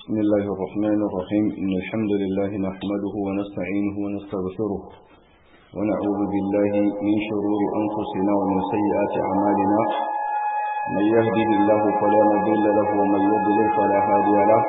بسم الله الرحمن الرحيم إن الحمد لله نحمده ونستعينه ونستغفره ونعوذ بالله من شرور أنفسنا ومن سيئات أعمالنا من يهده الله فلا مضل له ومن يضلل فلا هادي له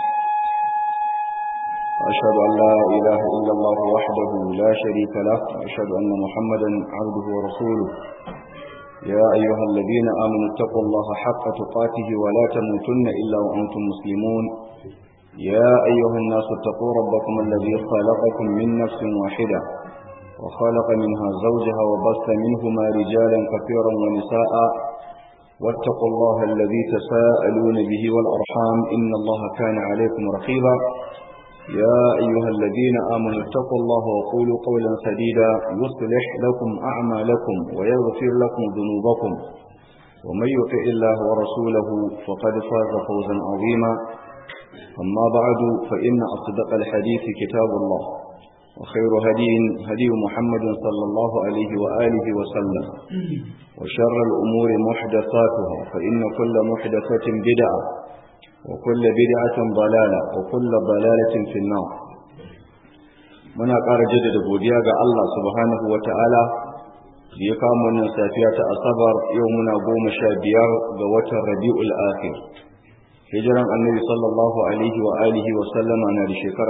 أشهد أن لا إله إلا الله وحده لا شريك له وأشهد أن محمدا عبده ورسوله يا أيها الذين آمنوا اتقوا الله حق تقاته ولا تموتن إلا وأنتم مسلمون يا أيها الناس اتقوا ربكم الذي خلقكم من نفس واحدة وخلق منها زوجها وبث منهما رجالا كثيرا ونساء واتقوا الله الذي تساءلون به والأرحام إن الله كان عليكم رقيبا يا أيها الذين آمنوا اتقوا الله وقولوا قولا سديدا يصلح لكم أعمالكم ويغفر لكم ذنوبكم ومن يطع الله ورسوله فقد فاز فوزا عظيما أما بعد فإن أصدق الحديث كتاب الله وخير هدي هدي محمد صلى الله عليه وآله وسلم وشر الأمور محدثاتها فإن كل محدثة بدعة وكل بدعة ضلالة وكل ضلالة في النار muna ƙara jaddada godiya ga Allah subhanahu wa ta'ala da ya kama wannan safiya ta asabar yau muna goma sha biyar ga watan rabi'ul akhir hijiran annabi sallallahu alaihi wa alihi wa sallama na da shekara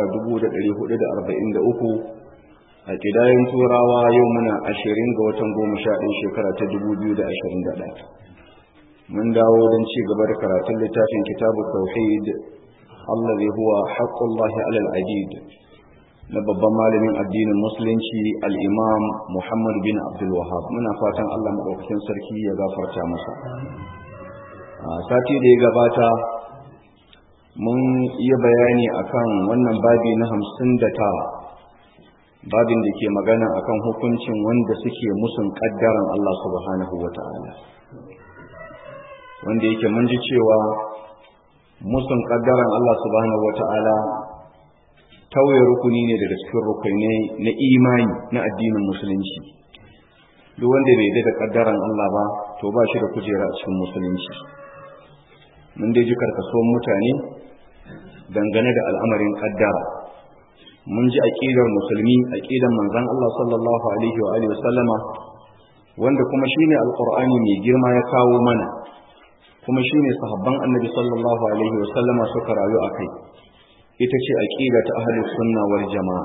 1443 a kidayen turawa yau muna ashirin ga watan goma sha ɗaya shekara ta 2021 mun dawo don ci gaba da karatun littafin kitabu tauhid allazi huwa haqqullahi alal adid na babban malamin addinin musulunci al-imam Muhammad bin Abdul Wahhab muna fatan Allah madaukakin sarki ya gafarta masa a sati da ya gabata mun yi bayani akan wannan babi na hamsin da tara babin da ke magana akan hukuncin wanda suke musun kaddaran Allah subhanahu wa ta'ala wanda yake mun ji cewa musun kaddaran Allah subhanahu wata'ala tauye rukuni ne daga cikin rukunai na imani na addinin musulunci duk wanda bai da kaddaran Allah ba to ba shi da kujera a cikin musulunci mun dai ji karkasuwan mutane dangane da al'amarin kaddara mun ji aqidar musulmi aqidar manzon Allah sallallahu alaihi wa alihi wasallama wanda kuma shine alqur'ani mai girma ya kawo mana kuma shine sahabban annabi sallallahu alaihi wasallama suka rayu a kai ita ce aqida ta ahlus sunna wal jamaa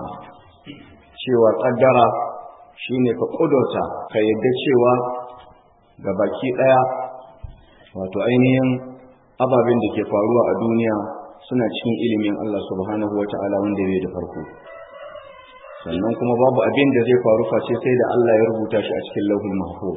cewa kaddara shine ka kudurta ka yadda cewa ga baki daya wato ainihin ababen da ke faruwa a duniya suna cikin ilimin Allah subhanahu wata'ala wanda bai da farko sannan kuma babu abin da zai faru face sai da Allah ya rubuta shi a cikin lauhul mahfuz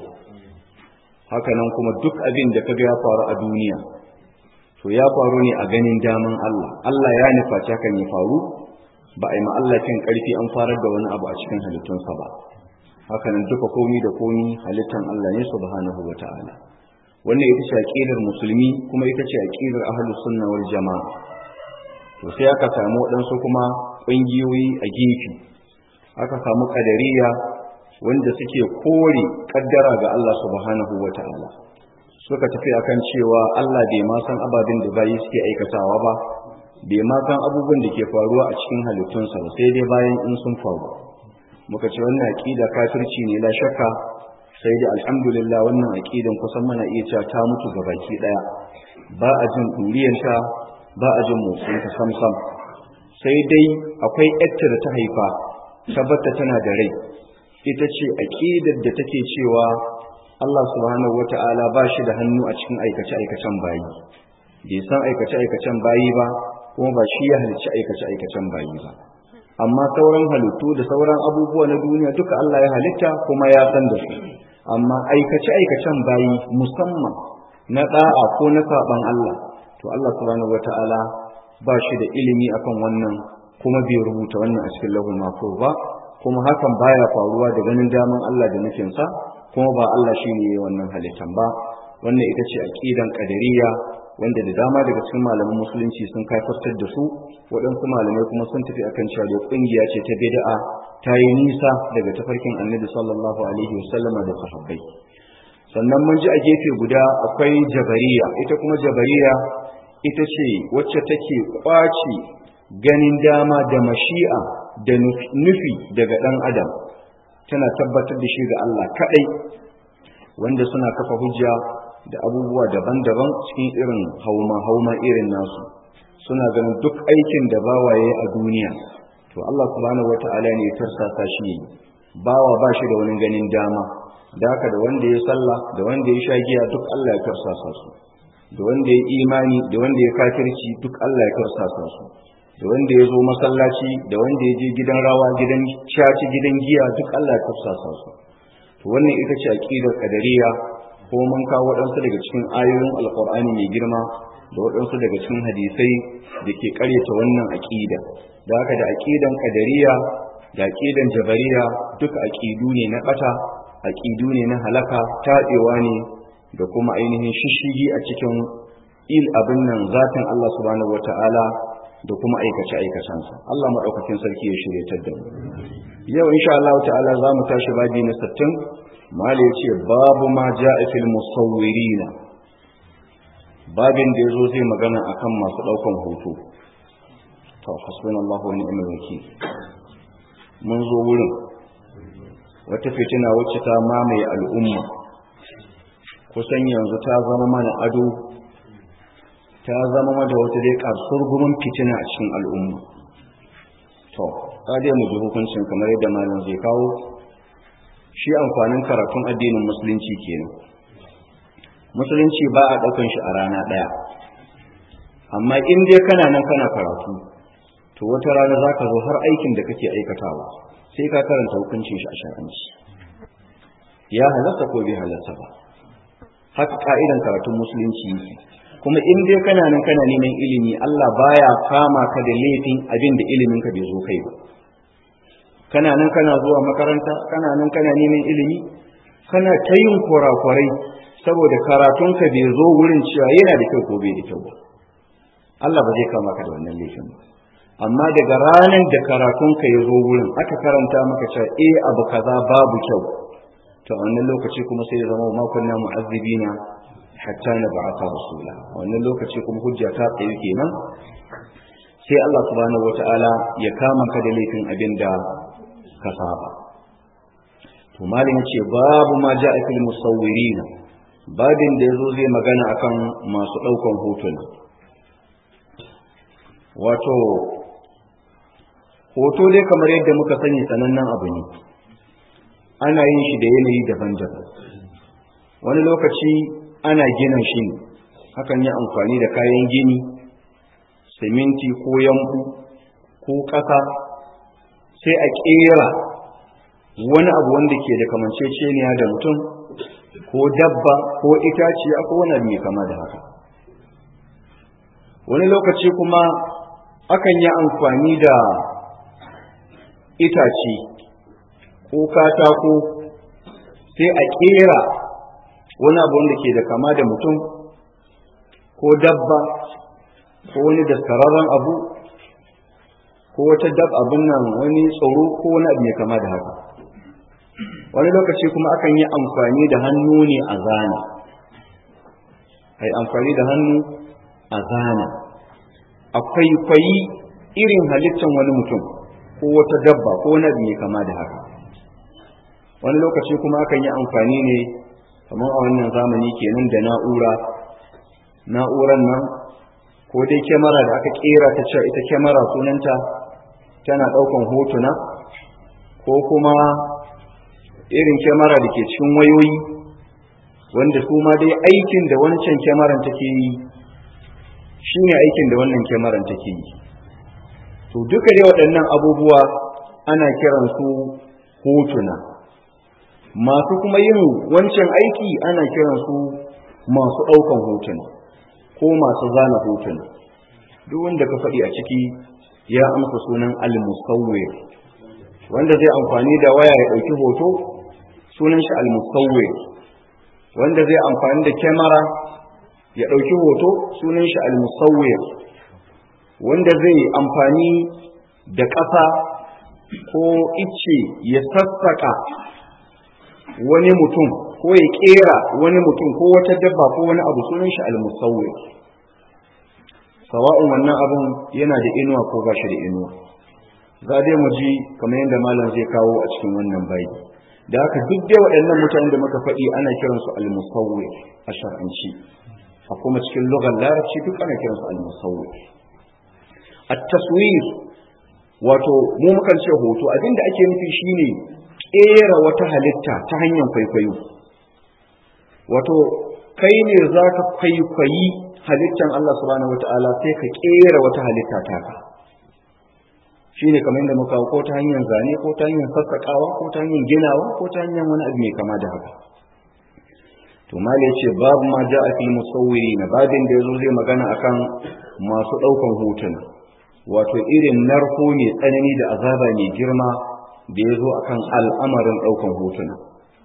hakanan kuma duk abin da kaga ya faru a duniya to ya faru ne a ganin daman Allah Allah ya nufaci hakan ya faru ba a yi Allah kin karfi an farar da wani abu a cikin halittunsa ba hakanan duka komi da komi halittan Allah ne subhanahu wata'ala wannan ita ce aqidar musulmi kuma ita ce aqidar ahlus sunna wal jamaa to sai aka samu waɗansu kuma ƙungiyoyi a gefe aka samu kadariya wanda suke kore kaddara ga Allah subhanahu wa ta'ala suka tafi akan cewa Allah bai ma san ababen da bayi suke aikatawa ba bai ma san abubuwan da ke faruwa a cikin halittunsa ba sai dai bayan in sun faru muka ce wannan aqida kafirci ne la shakka sai dai alhamdulillah wannan aqidan kusan mana iya cewa ta mutu ga baki daya ba a jin duriyanta ba a jin motsinta sam sam sai dai akwai yatta da ta haifa tabbata tana da rai ita ce aƙidar da take cewa Allah subhanahu wata'ala ba shi da hannu a cikin aikace-aikacen bayi bai san aikace-aikacen bayi ba kuma ba shi ya halicci aikace-aikacen bayi ba amma sauran halittu da sauran abubuwa na duniya duka Allah ya halitta kuma ya san da su amma aikace-aikacen bayi musamman na da'a ko na saban Allah to Allah subhanahu wata'ala ba shi da ilimi akan wannan kuma bai rubuta wannan a cikin lahul mahfuz ba kuma hakan baya faruwa da ganin daman Allah da nufinsa kuma ba Allah shi ne wannan halittan ba wannan ita ce aqidan qadariyya wanda da dama daga cikin malaman musulunci sun kaifartar da su waɗansu malamai kuma sun tafi akan cewa da kungiya ce ta bid'a ta yi nisa daga tafarkin annabi sallallahu alaihi wasallama da sahabbai sannan mun ji a gefe guda akwai jabariya ita kuma jabariya ita ce wacce take kwace ganin dama da mashi'a da nufi daga ɗan adam tana tabbatar da shi ga Allah kaɗai wanda suna kafa hujja da abubuwa daban-daban cikin irin hauma-hauma irin nasu suna ganin duk aikin da bawaye a duniya to Allah subhanahu wata'ala ne ya tarsasa shi bawa ba shi da wani ganin dama da haka da wanda ya sallah da wanda ya sha giya duk Allah ya tarsasa su da wanda ya imani da wanda ya kafirci duk Allah ya tarsasa su da wanda ya zo masallaci da wanda ya je gidan rawa gidan caci gidan giya duk Allah ya tarsasa su to wannan ita ce aqidar qadariyya ko mun kawo waɗansu daga cikin ayoyin alqur'ani mai girma da waɗansu daga cikin hadisai da ke ƙaryata wannan aqida da haka da aqidan qadariyya da aqidan jabariya duk aqidu ne na bata aqidu ne na halaka taɗewa ne da kuma ainihin shishigi a cikin il abin nan zatin Allah subhanahu wata'ala da kuma aikace aikacensa Allah madaukakin sarki ya shirye da mu yau insha Allah ta'ala za mu tashi babi na 60 mali yace babu ma ja'a fil musawwirina babin da yazo zai magana akan masu daukan hoto to hasbunallahu wa ni'mal wakeel mun zo wurin wata fitina wacce ta mamaye al'umma kusan yanzu ta zama mana ado ta zama mata wata dai karsur gumin fitina a cikin al'umma to dai mu ji hukuncin kamar yadda malam zai kawo shi amfanin karatun addinin musulunci kenan musulunci ba a ɗaukan shi a rana ɗaya amma in dai kana nan kana karatu to wata rana za ka zo har aikin da kake aikatawa sai ka karanta hukuncin shi a shar'anci ya halatta ko bai halatta ba haka ka'idan karatun musulunci kuma in dai kana nan kana neman ilimi Allah baya kama ka da laifin abin da ilimin ka bai zo kai ba kana nan kana zuwa makaranta kana nan kana neman ilimi kana ta yin kurakurai saboda karatun ka bai zo wurin cewa yana da kyau ko bai da kyau ba Allah ba zai kama ka da wannan laifin ba amma daga ranar da karatun ka ya zo wurin aka karanta maka cewa eh abu kaza babu kyau to a wannan lokaci kuma sai ya zama makon na mu'azzibina hatta na ba'ata rasula a wannan lokaci kuma hujja ta tsaye kenan sai Allah subhanahu wata'ala ya kama ka da laifin abin da ka saba to malin ce babu ma ja'a fil musawwirina babin da yazo zai magana akan masu daukan hotuna wato hoto dai kamar yadda muka sani sanannen abu ne ana yin shi da yanayi daban-daban wani lokaci ana gina shi ne hakan yi amfani da kayan gini siminti ko yambu ko ƙasa sai a ƙera wani abu wanda ke da kamanceceniya da mutum ko dabba ko itaciya ko wani abu mai kama da haka wani lokaci kuma akan yi amfani da itace ko katako sai a ƙera wani abu wanda ke da kama da mutum ko dabba ko wani daskararren abu ko wata dab abin nan wani tsoro ko wani abu mai kama da haka wani lokaci kuma akan yi amfani da hannu ne a zana ai amfani da hannu a zana akwai kwayi irin halittar wani mutum ko wata dabba ko wani abu mai kama da haka wani lokaci kuma akan yi amfani ne kamar a wannan zamani kenan da na'ura na'uran nan ko dai kyamara da aka kera ta cewa ita kyamara sunanta tana daukan hotuna ko kuma irin kyamara da ke cikin wayoyi wanda su ma dai aikin da wancan kyamaran take yi shine aikin da wannan kyamaran take yi to duka dai waɗannan abubuwa ana kiransu hotuna masu kuma yin wancan aiki ana kiransu masu ɗaukan hotuna ko masu zana hotuna duk wanda ka faɗi a ciki ya amsa sunan al-musawwir wanda zai amfani da waya ya ɗauki hoto sunan shi al-musawwir wanda zai amfani da kyamara ya ɗauki hoto sunan shi al-musawwir wanda zai amfani da ƙasa ko icce ya sassaka wani mutum ko ya kera wani mutum ko wata dabba ko wani abu sunan shi al-musawwir sawa'un wannan abun yana da inuwa ko ba shi da inuwa za dai mu ji kamar yadda malam zai kawo a cikin wannan bayi da haka duk dai waɗannan mutanen da muka faɗi ana kiransu al-musawwir a shar'anci a kuma cikin lugar larabci duk ana kiransu al-musawwir at-taswir wato mu mukan ce hoto abinda ake nufi shine kera wata halitta ta hanyar kwaikwayo wato kai ne za ka kwaikwayi halittan Allah subhanahu wata'ala sai ka kera wata halitta taka shine kamar yadda muka ko ta hanyar zane ko ta hanyar sassaƙawa ko ta hanyar ginawa ko ta hanyar wani abu mai kama da haka to mali ce babu ma ja'a fil musawwiri na babin da yazo zai magana akan masu daukan hotuna wato irin narko mai tsanani da azaba mai girma da yazo akan al'amarin daukan hotuna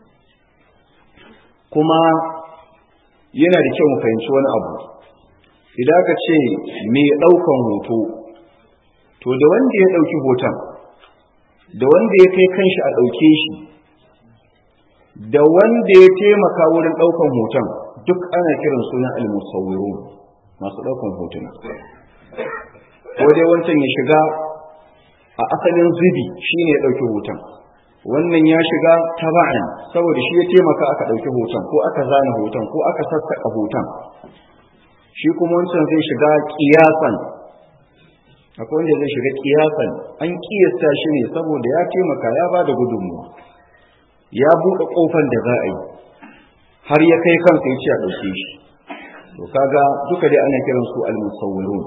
kuma yana da kyau mu fahimci wani abu idan ka ce mai daukan hoto to da wanda ya dauki hoton da wanda ya kai kanshi a dauke shi da wanda ya taimaka wurin ɗaukan hoton duk ana kiran sunan al-musawwirun masu ɗaukan hotuna ko dai wancan ya shiga a asalin zubi shine ya ɗauki hoton wannan ya shiga taba'an saboda shi ya taimaka aka ɗauki hoton ko aka zana hoton ko aka sassaƙa hoton shi kuma wancan zai shiga kiyasan akwai wanda zai shiga kiyasan an kiyasta shi ne saboda ya taimaka ya ba da gudunmuwa ya buɗe ƙofar da za a yi har ya kai kansa ya ce a ɗauke shi to kaga duka dai ana kiran su al-musawwirun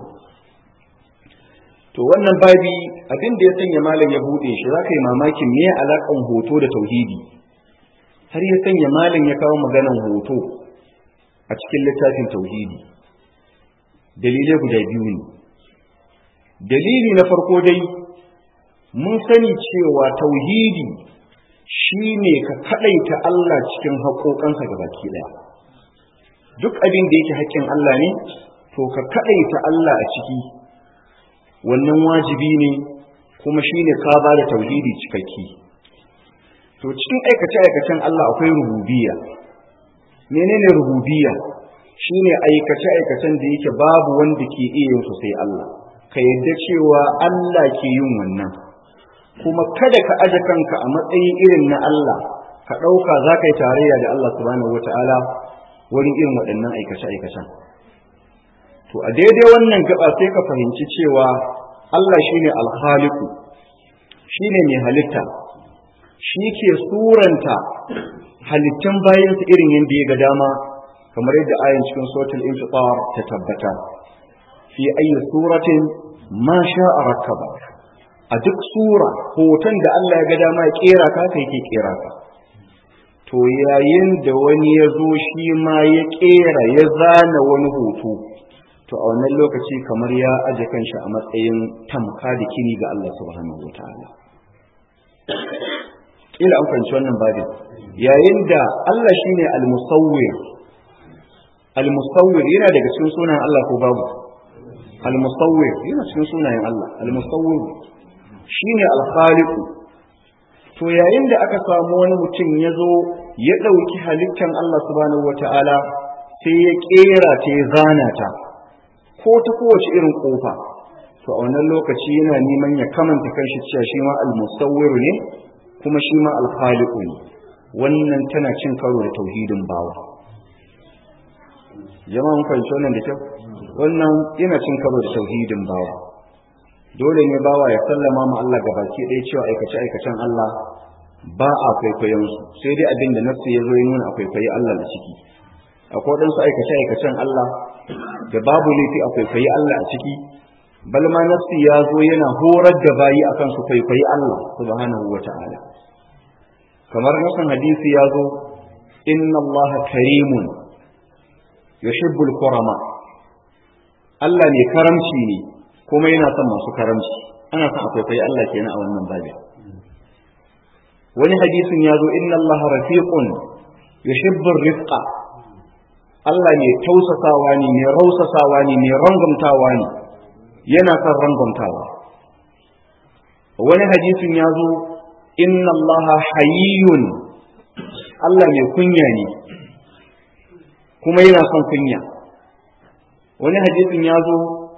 to wannan babi abin da ya sanya malam ya buɗe shi za ka yi mamakin me alaƙan hoto da tauhidi har ya sanya malam ya kawo maganan hoto a cikin littafin tauhidi dalilai guda biyu ne dalili na farko dai mun sani cewa tauhidi shi ne ka kaɗaita Allah cikin haƙoƙansa ga baki ɗaya duk abin da yake haƙƙin Allah ne to ka kaɗaita Allah a ciki wannan wajibi ne kuma shi ne ka ba da tauhidi cikakki to cikin aikace-aikacen Allah akwai rububiya menene rububiya shine aikace-aikacen da yake babu wanda ke iya yin su sai Allah ka yadda cewa Allah ke yin wannan kuma kada ka aje kanka a matsayin irin na Allah ka ɗauka za ka yi tarayya da Allah subhanahu wata'ala wurin irin waɗannan aikace-aikacen to a daidai wannan gaba sai ka fahimci cewa Allah shine alkhaliku shine mai halitta shi ke suranta halittun bayansa irin yadda ya ga dama kamar yadda ayin cikin suratul infitar ta tabbata fi ayyi suratin ma sha'a rakkaba a duk sura hoton da Allah ya ga dama ya kera ka kai ke kera ka to yayin da wani ya zo shi ma ya kera ya zana wani hoto to a wannan lokaci kamar ya aje kanshi a matsayin tamka da kini ga Allah subhanahu wataala kila an fahimci wannan babin yayin da Allah shine al-musawwir al-musawwir yana daga cikin sunan Allah ko babu al-musawwir yana cikin sunayen Allah al-musawwir shine al-khaliq to yayin da aka samu wani mutum ya zo ya ɗauki halittar Allah subhanahu wata'ala sai ya ƙera ta ya zana ta ko ta kowace irin ƙofa to a wannan lokaci yana neman ya kamanta kanshi cewa shi ma al-musawwir ne kuma shi ma al-khaliq ne wannan tana cin karo da tauhidin bawa jama'a mun fahimci wannan da kyau wannan yana cin karo da tauhidin bawa dole ne bawa ya sallama ma Allah gabaki ɗaya cewa aikace aikacen Allah ba a kwaikwayon su sai dai abin da nafsi ya zo ya nuna a kwaikwayi Allah da ciki akwai waɗansu aikace aikacen Allah da babu laifi a kwaikwayi Allah a ciki bal ma nafsi ya zo yana horar da bayi akan su kwaikwayi Allah subhanahu wa ta'ala kamar nasan hadisi ya zo inna Allah karimun yuhibbul kurama Allah ne karamci ne kuma yana son masu karamci ana son akwai kai Allah kenan a wannan babin wani hadisin ya zo inna Allah rafiqun yuhibbur rifqa Allah ne tausasawa ne mai rausasawa ne mai rangumtawa ne yana son rangumtawa wani hadisin ya zo inna Allah hayyun Allah mai kunya ne kuma yana son kunya wani hadisin ya zo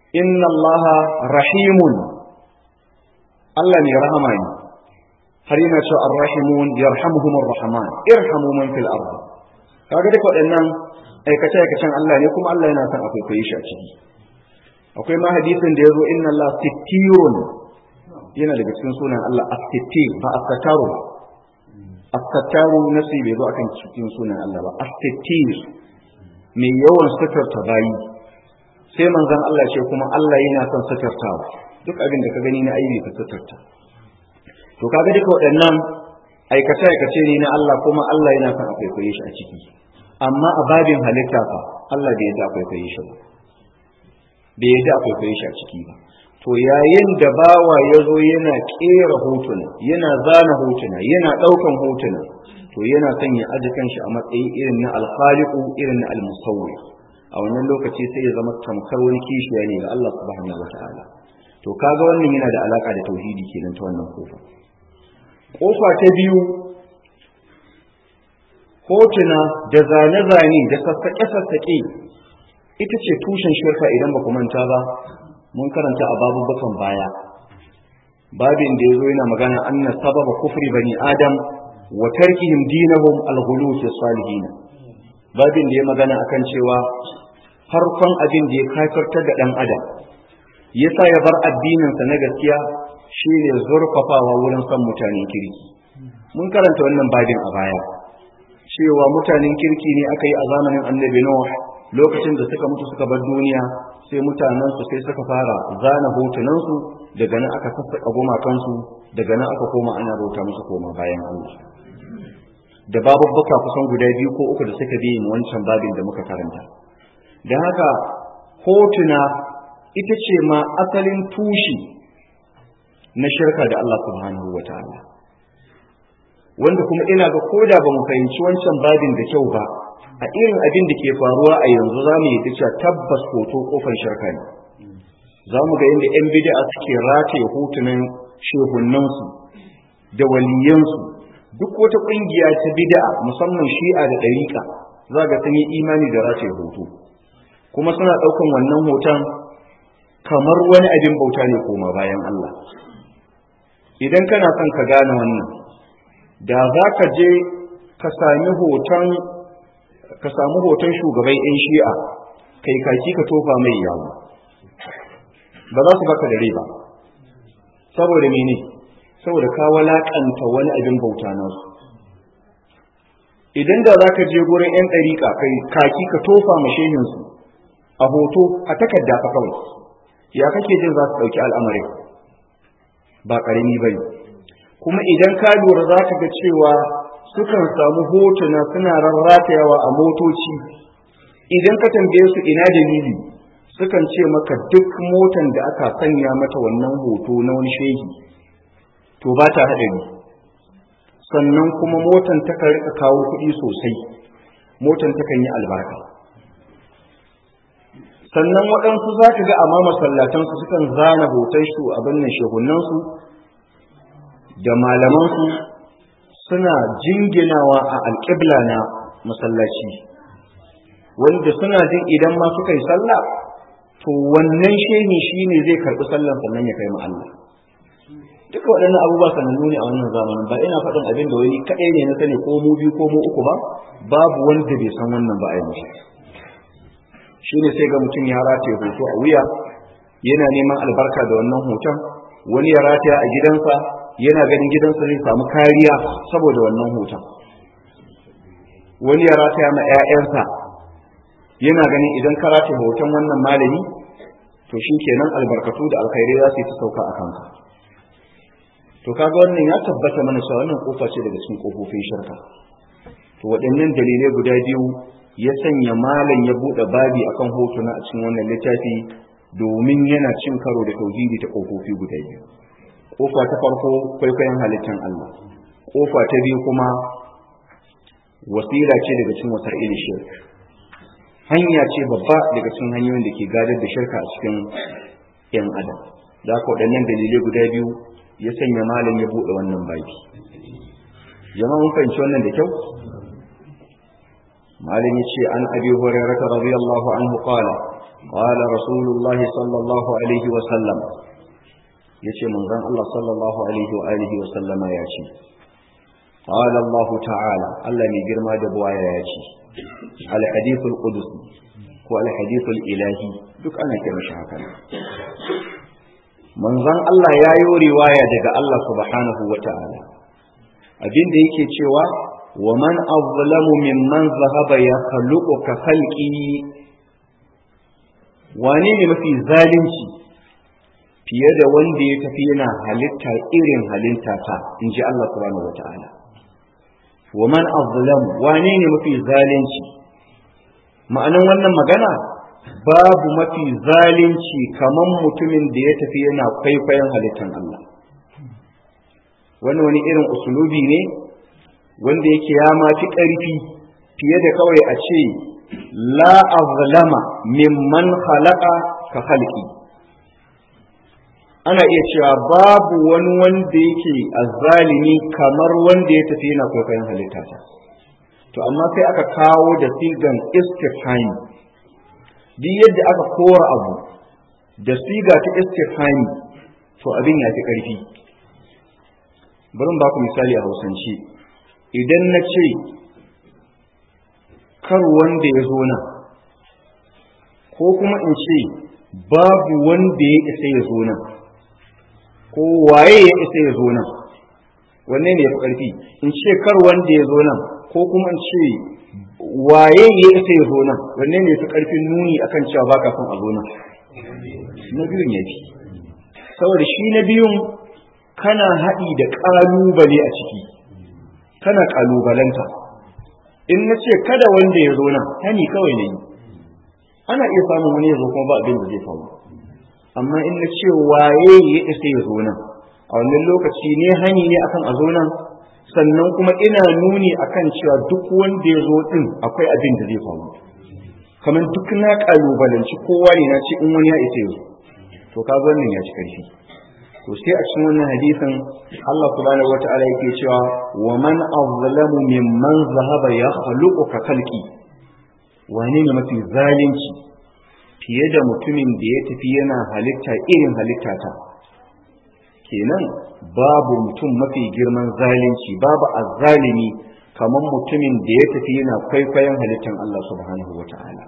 inna Allah rahimun Allah ne rahama ne har yana cewa ar-rahimun yarhamuhumur rahman irhamu man fil ard kaga duk waɗannan aikace aikacen Allah ne kuma Allah yana son akwai koyi shi a ciki akwai ma hadisin da yazo inna Allah sittirun yana daga cikin sunan Allah as-sittir ba as-sataru as-sataru nasi bai zo akan cikin sunan Allah ba as-sittir mai yawan suturta bayi sai manzon Allah ce kuma Allah yana son suturtawa duk abin da ka gani na aibi ka suturta to kaga duka waɗannan aikace aikace ne na Allah kuma Allah yana son akwai koyi shi a ciki amma a babin halitta fa Allah bai yadda akwai koyi shi ba bai yadda akwai koyi shi a ciki ba to yayin da bawa ya zo yana kera hotuna yana zana hotuna yana ɗaukan hotuna to yana son ya aji kanshi a matsayi irin na alkhaliqu irin na almusawwi a wannan lokaci sai ya zama tamkar wani kishiya ne ga Allah subhanahu wataala to kaga wannan yana da alaka da tauhidi kenan ta wannan kofa kofa ta biyu hotuna da zane-zane da sassaƙe-sassaƙe ita ce tushen shirka idan ba ku manta ba mun karanta a babubukan baya babin da ya zo yana magana anna sababa kufri bani adam wa tarkihim dinahum al-ghulu fi salihin babin da ya magana akan cewa farkon abin da ya kafirtar da dan adam yasa ya bar addininsa na gaskiya shine zurfafawa wurin son mutanen kirki mun karanta wannan babin a baya cewa mutanen kirki ne aka yi a zamanin annabi Nuh lokacin da suka mutu suka bar duniya sai mutanen su sai suka fara zana hotunan su daga nan aka sassaka gumakan su daga nan aka koma ana bauta musu koma bayan Allah da babubbuka kusan guda biyu ko uku da suka bi wancan babin da muka karanta da haka hotuna ita ce ma asalin tushi na shirka da Allah subhanahu wa ta'ala wanda kuma ina ga koda ba mu fahimci wancan babin da kyau ba a irin abin da ke faruwa a yanzu za mu yi cewa tabbas hoto kofar shirka ne za mu ga yadda 'yan bid'a suke rataye hotunan shehunansu da waliyansu duk wata ƙungiya ta bid'a musamman shi'a da ɗariƙa za ga sun yi imani da rataye hoto kuma suna ɗaukan wannan hoton kamar wani abin bauta ne koma bayan Allah idan kana son ka gane wannan da za ka je ka sami hoton ka samu hoton shugaban 'yan shi'a kai kaki ka tofa mai yawo ba za su baka da riba saboda mene saboda ka walakanta wani abin bauta nasu idan da za ka je gurin 'yan ɗariƙa kai kaki ka tofa mashehinsu a hoto a takarda fa kawai ya kake jin za su ɗauki al'amarin ba ƙarami ba ne kuma idan ka lura za ka ga cewa sukan samu hotuna suna rarratayawa a motoci idan ka tambaye su ina dalili sukan ce maka duk motan da aka sanya mata wannan hoto na wani shehi to ba ta haɗari sannan kuma motan ta rika kawo kuɗi sosai motan ta kan yi albarka sannan waɗansu za ka ga a ma masallatansu sukan zana hoton su abin nan shehunansu da malamansu suna jinginawa a alƙibla na masallaci wanda suna jin idan ma suka yi sallah to wannan shehi shi ne zai karɓi sallan sannan ya kai Allah duka waɗannan abubuwa sanannu ne a wannan zamanin ba ina faɗin abin da wani kaɗai ne na sani ko mu biyu ko mu uku ba babu wanda bai san wannan ba a yanzu shi ne sai ga mutum ya rataye hoto a wuya yana neman albarka da wannan hoton wani ya rataya a gidansa yana ganin gidansa zai samu kariya saboda wannan hoton wani ya rataya ma 'ya'yansa yana ganin idan ka rataya hoton wannan malami to shi kenan albarkatu da alkhairai za su yi ta sauka a kanka to kaga wannan ya tabbata mana cewa wannan kofa ce daga cikin kofofin shirka to waɗannan dalilai guda biyu ya sanya malam ya buɗe babi akan hotuna a cikin wannan littafi domin yana cin karo da tauhidi ta kofofi guda biyu kofa ta farko kwaikwayon halittar Allah kofa ta biyu kuma wasila ce daga cikin wasa'il shirk hanya ce babba daga cikin hanyoyin da ke gadar da shirka a cikin yan adam da haka waɗannan dalilai guda biyu ya sanya malam ya buɗe wannan baki jama'a mun fahimci wannan da kyau malam ya ce an abi hurairah radiyallahu anhu qala قال رسول الله صلى الله عليه وسلم يتي من ذن الله صلى الله عليه وآله وسلم ياتي قال الله تعالى الله من جرما دبوايا ياتي الحديث القدسي هو الحديث الإلهي duk ana kira shi haka manzon Allah ya yi riwaya daga Allah subhanahu wa ta'ala abinda yake cewa wa man azlamu mimman zahaba ya khaluqu ka khalqi wane ne mafi zalunci fiye da wanda ya tafi yana halitta irin halitta ta in ji Allah subhanahu wa ta'ala wa man azlamu wane ne mafi zalunci ma'anan wannan magana babu mafi zalunci kaman mutumin da ya tafi yana kwaikwayon halittan Allah wani wani irin usulubi ne wanda yake ya mafi ƙarfi fiye da kawai a ce la azlama mimman khalaqa ka khalqi ana iya cewa babu wani wanda yake azzalimi kamar wanda ya tafi yana kwaikwayon halitta ta to amma sai aka kawo da sigan istifhami duk yadda aka kora abu da siga ta istifhami to abin ya fi ƙarfi bari ba ku misali a hausance idan na ce kar wanda ya zo nan ko kuma in ce babu wanda ya isa ya zo nan ko waye ya isa ya zo nan wanne ne ya fi ƙarfi in ce kar wanda ya zo nan ko kuma in ce waye ya isa ya zo nan wanne ne ya fi ƙarfin nuni akan cewa ba ka son a zo nan na biyun ya fi saboda shi na biyun kana haɗi da ƙalubale a ciki kana ƙalubalanta in na ce kada wanda ya zo nan hani kawai ne ana iya samun wani ya zo kuma ba abin da zai faru amma in na ce waye ya isa ya zo nan a wannan lokaci ne hani ne akan a zo nan sannan kuma ina nuni akan cewa duk wanda ya zo din akwai abin da zai faru kamar duk na kalubalanci kowa ne na ce in wani ya isa ya zo to ka wannan ya ci karfi to sai a cikin wannan hadisin Allah subhanahu wata'ala yake cewa wa man azlamu mimman zahaba ya khaluqu ka khalqi wane ne mafi zalunci fiye da mutumin da ya tafi yana halitta irin halitta ta kenan babu mutum mafi girman zalunci babu azzalimi kamar mutumin da ya tafi yana kwaikwayon halittan Allah subhanahu wata'ala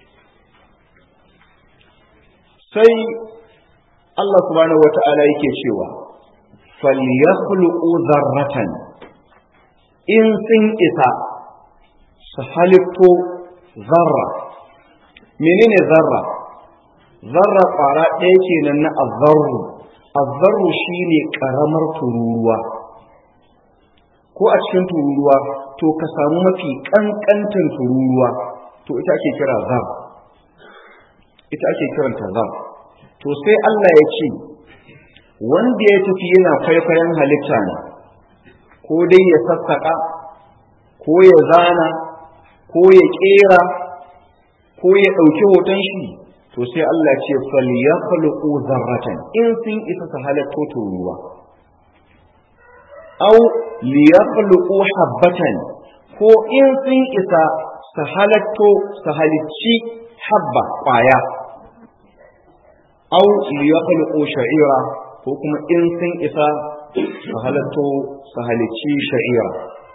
sai Allah subhanahu wata'ala yake cewa falyakhluqu zarratan in sun isa su halitto zarra menene zarra zarra kwara ɗaya kenan na azzarru azzarru shine karamar tururuwa ko a cikin tururuwa to ka samu mafi kankantan tururuwa to ita ake kira zar ita ake kiranta zar to sai Allah ya ce wanda ya tafi yana kwaikwayon halitta ne ko dai ya sassaka ko ya zana ko ya kera ko ya ɗauki hoton shi to sai Allah ce fal ya khluqu zarratan in sun isa su halatto turuwa aw li yakhluqu habbatan ko in sun isa su halatto su halicci habba kwaya aw li yakhluqu sha'ira ko kuma in sun isa su halatto su halicci sha'ira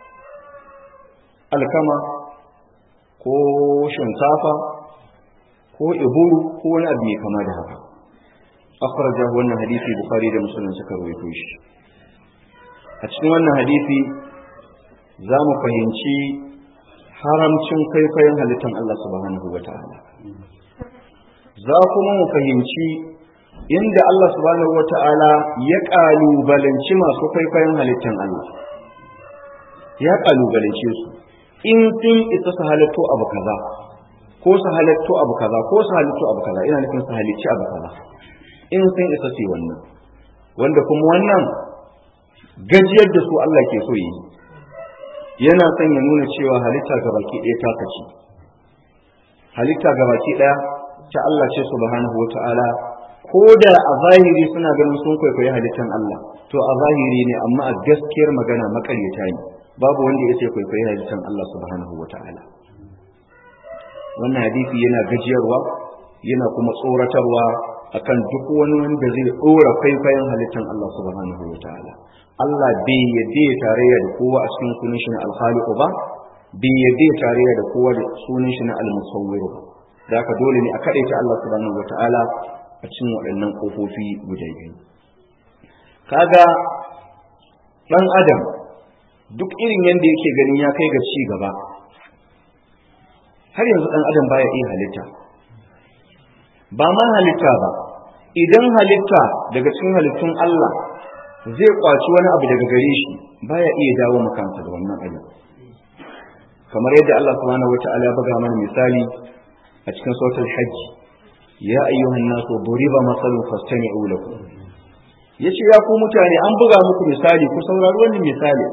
alkama ko shinkafa ko iburu ko wani abu mai kama da haka akhraja wannan hadisi bukhari da muslim suka rawaito shi a cikin wannan hadisi za mu fahimci haramcin kwaikwayon halittar Allah subhanahu wa ta'ala za kuma mu fahimci inda Allah subhanahu wa ta'ala ya ƙalubalanci masu kwaikwayon halittar Allah ya ƙalubalance su in sun isa su halatto abu kaza ko su halatto abu kaza ko su halatto abu kaza ina nufin su halicci abu kaza in sun isa su yi wannan wanda kuma wannan gajiyar da su Allah ke so yi yana son ya nuna cewa halitta gabaki ɗaya ta kaci halitta gabaki ɗaya ta Allah ce subhanahu wa ta'ala ko da a zahiri suna ganin sun kwaikwayi halittan Allah to a zahiri ne amma a gaskiyar magana makaryata ne babu wanda ya ce kwaikwayi halittan Allah subhanahu wa ta'ala wannan hadisi yana gajiyarwa yana kuma tsoratarwa akan duk wani wanda zai dora kwaikwayon halittar Allah subhanahu wa ta'ala Allah bai yadda ya tarayya da kowa a cikin sunan shi na alkhaliqu ba bai yadda ya tarayya da kowa da sunan shi na almusawwir ba da haka dole ne a kadaita Allah subhanahu wa ta'ala a cikin waɗannan kofofi guda biyu kaga dan adam duk irin yanda yake ganin ya kai ga ci gaba har yanzu dan adam baya iya halitta ba ma halitta ba idan halitta daga cikin halittun Allah zai kwaci wani abu daga gare shi baya iya dawo makansa da wannan abin kamar yadda Allah subhanahu wataala ya buga mana misali a cikin suratul hajj ya ayyuhan nasu duriba masalun fastami'u lahu yace ya ku mutane an buga muku misali ku saurari wannan misali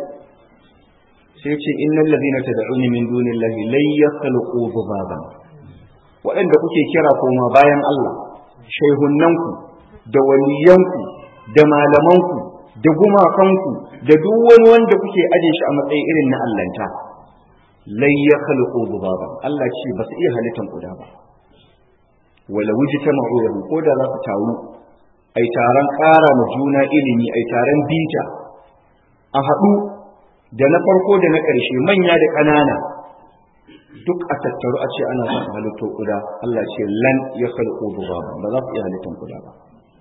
sai ce innal ladina tad'una min dunillahi lan yakhluqu dhubaban waɗanda kuke kira koma bayan Allah shaihunnanku da waliyanku da malamanku da gumakanku da duk wani wanda kuke aje shi a matsayin irin na allanta lai ya khalqu dhubaban Allah ce ba su iya halittan kuda ba wala wujita ma'uyahu ko da za su taru ai taron ƙara ma juna ilimi ai taron bita a haɗu da na farko da na ƙarshe manya da ƙanana duk a tattaru a ce ana son halitto kuda Allah ce lan ya khalqu dhubaban ba za su iya halittan kuda ba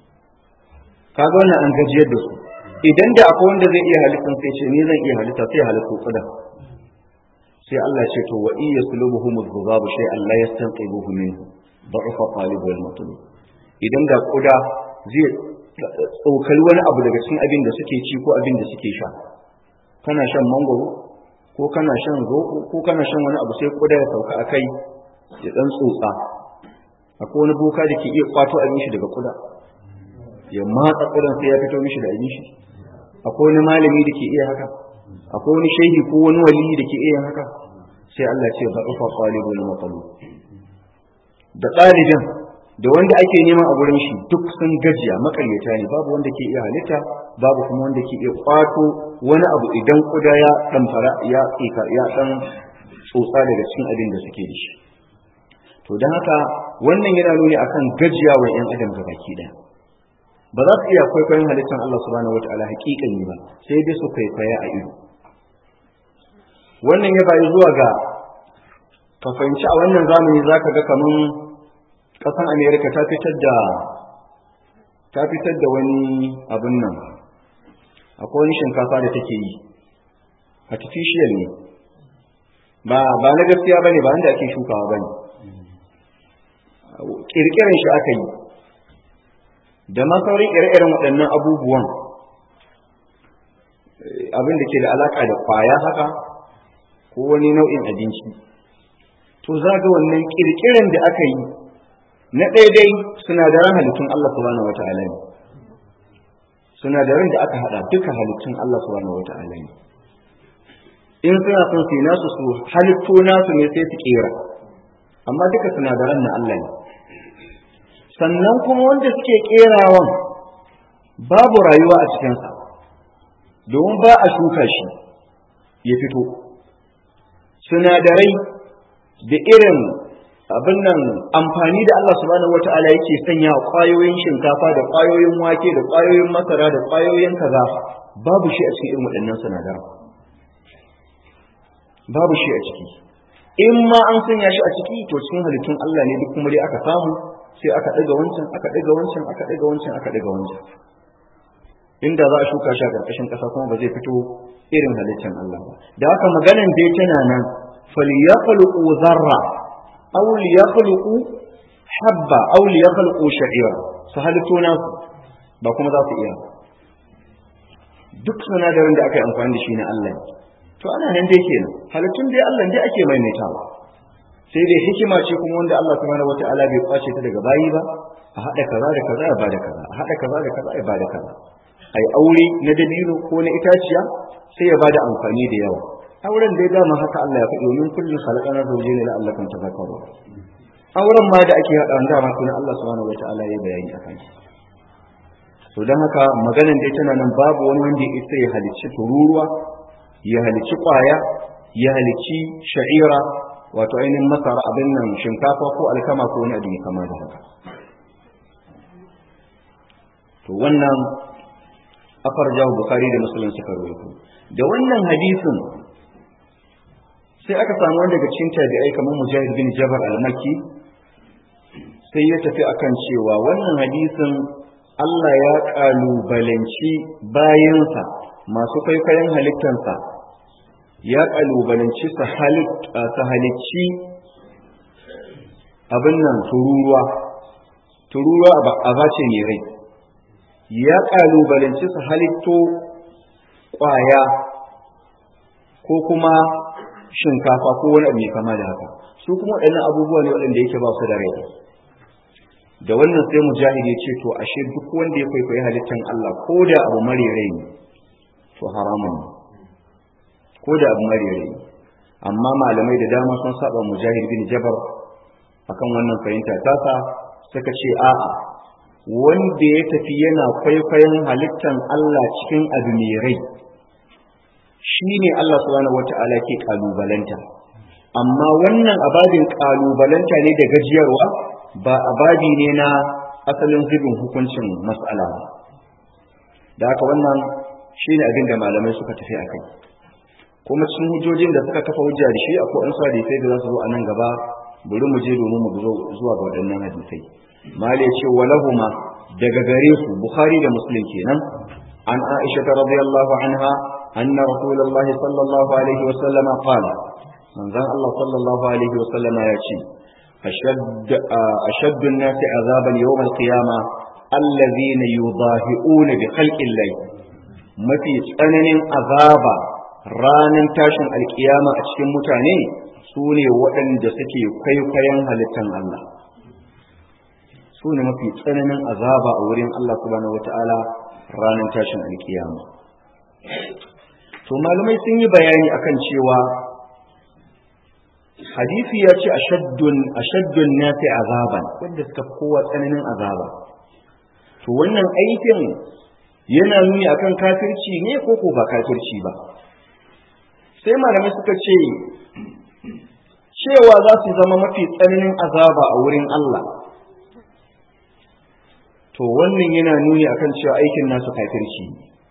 kaga wannan an gajiyar da su idan da akwai wanda zai iya halittan sai ce ni zan iya halitta sai halittu kuda sai Allah ce to wa iya sulubuhum dhubabu shay Allah yastanqibuhu minhu da'ufa talib wal matlub idan da kuda zai tsokali wani abu daga cikin abin da suke ci ko abin da suke sha kana shan mangoro ko kana shan zoɓo ko kana shan wani abu sai kuda ya sauka a kai ya dan tsotsa akwai wani boka da ke iya kwato abin shi daga kuda ya matsa kudan sai ya fito mishi da abin shi akwai wani malami da ke iya haka akwai wani shehi ko wani wali da ke iya haka sai Allah ce ba ufa qalibul maqlub da ɗalibin da wanda ake neman a gurin shi duk sun gajiya makaryata ne babu wanda ke iya halitta babu kuma wanda ke iya kwato wani abu idan kuda ya dan fara ya tsika ya dan tsotsa daga cikin abin da suke da shi to dan haka wannan yana nuni akan gajiyawa yan adam ga baki daya ba za su iya kwaikwayon halittar Allah subhanahu wataala hakikani ba sai dai su kwaikwaya a ido wannan ya bayi zuwa ga ka fahimci a wannan zamani zaka ga kaman kasan America ta fitar da ta fitar da wani abin nan akwai wani shinkafa da take yi artificial ne ba ba na gaskiya bane ba inda ake shukawa bane kirkiran shi aka yi da ma sauran ire-iren waɗannan abubuwan abin da ke da alaka da kwaya haka ko wani nau'in abinci to za ga wannan kirkiran da aka yi na daidai sinadaran halittun Allah subhanahu wata'ala ne sinadaran da aka hada duka halittun Allah subhanahu wata'ala ne in suna son su nasu su halitto nasu ne sai su kera amma duka sinadaran na Allah ne sannan kuma wanda suke kerawan babu rayuwa a cikinsa domin ba a shuka shi ya fito sinadarai da irin abin nan amfani da Allah subhanahu wata'ala yake sanya wa ƙwayoyin shinkafa da ƙwayoyin wake da ƙwayoyin masara da ƙwayoyin kaza babu shi a cikin irin waɗannan sinadaran babu shi a ciki in ma an sanya shi a ciki to cikin halittun Allah ne duk kuma dai aka samu sai aka ɗaga wancan aka ɗaga wancan aka ɗaga wancan aka ɗaga wancan inda za a shuka shi a ƙarƙashin ƙasa kuma ba zai fito irin halittar Allah ba da haka maganan dai tana nan falyakhluqu zarra aw liyakhluqu habba aw liyakhluqu sha'ira su halitto nasu ba kuma za su iya duk sinadarin da aka yi amfani da shi na Allah to ana nan dai kenan halittun dai Allah dai ake maimaitawa sai dai hikima ce kuma wanda Allah subhanahu wataala bai kwace ta daga bayi ba a hada kaza da kaza ya bada kaza a hada kaza da kaza ya bada kaza ai aure na dabino ko na itaciya sai ya bada amfani da yawa auren dai dama haka Allah ya faɗi domin kullum khalaqana zawjayn la'allakum tadhakkarun auren ma da ake hada dama sunan Allah subhanahu wataala ya bayani akan shi to dan haka maganan dai tana nan babu wani wanda ya isa ya halicci tururuwa ya halicci kwaya ya halicci sha'ira wato ainihin masara abin nan shinkafa ko alkama ko wani abu kama da haka to wannan afar jawo bukari da musulun suka rawaito da wannan hadisin sai aka samu wanda daga cikin tabi'ai kamar mujahid bin jabar al-makki sai ya tafi akan cewa wannan hadisin Allah ya kalubalanci bayansa masu kwaikwayon halittansa ya kalubalanci su halicci abin nan tururuwa tururuwa a bace ne rai ya kalubalanci su halitto kwaya ko kuma shinkafa ko wani abu mai kama da haka su kuma waɗannan abubuwa ne waɗanda yake ba su da rai da wannan sai mujahid ya ce to ashe duk wanda ya kwaikwayi halittan Allah ko da abu mare rai ne to haramun ne ko da abu mare rai amma malamai da dama sun saba mujahid bin jabar akan wannan fahimta tasa suka ce a'a wanda ya tafi yana kwaikwayon halittan Allah cikin abu mai rai shi ne Allah subhanahu wata'ala ke kalubalanta amma wannan ababin kalubalanta ne da gajiyarwa ba ababi ne na asalin zubin hukuncin mas'ala ba da haka wannan shi ne abin da malamai suka tafi a kai kuma cikin hujjojin da suka kafa hujja da shi akwai an sa da sai da za su zo a nan gaba bari mu je domin mu zo zuwa ga waɗannan hadisai mali ya ce walahuma daga gare su bukhari da muslim kenan an aisha radiyallahu anha anna rasulullahi sallallahu alaihi wa sallama qala manzon Allah sallallahu alaihi wa sallama ya ce أشد أشد الناس عذابا يوم القيامة الذين يضاهئون بخلق الله mafi tsananin azaba ranar tashin alkiyama a cikin mutane su ne waɗanda suke kwaikwayon halittan Allah su ne mafi tsananin azaba a wurin Allah subhanahu wata'ala ranar tashin alkiyama to malamai sun yi bayani akan cewa hadisi ya ce ashaddun ashaddun nasi azaban wanda suka kowa tsananin azaba to wannan aikin yana nuni akan kafirci ne ko ko ba kafirci ba sai malamai suka ce cewa za su zama mafi tsananin azaba a wurin Allah to wannan yana nuni akan cewa aikin nasu kafirci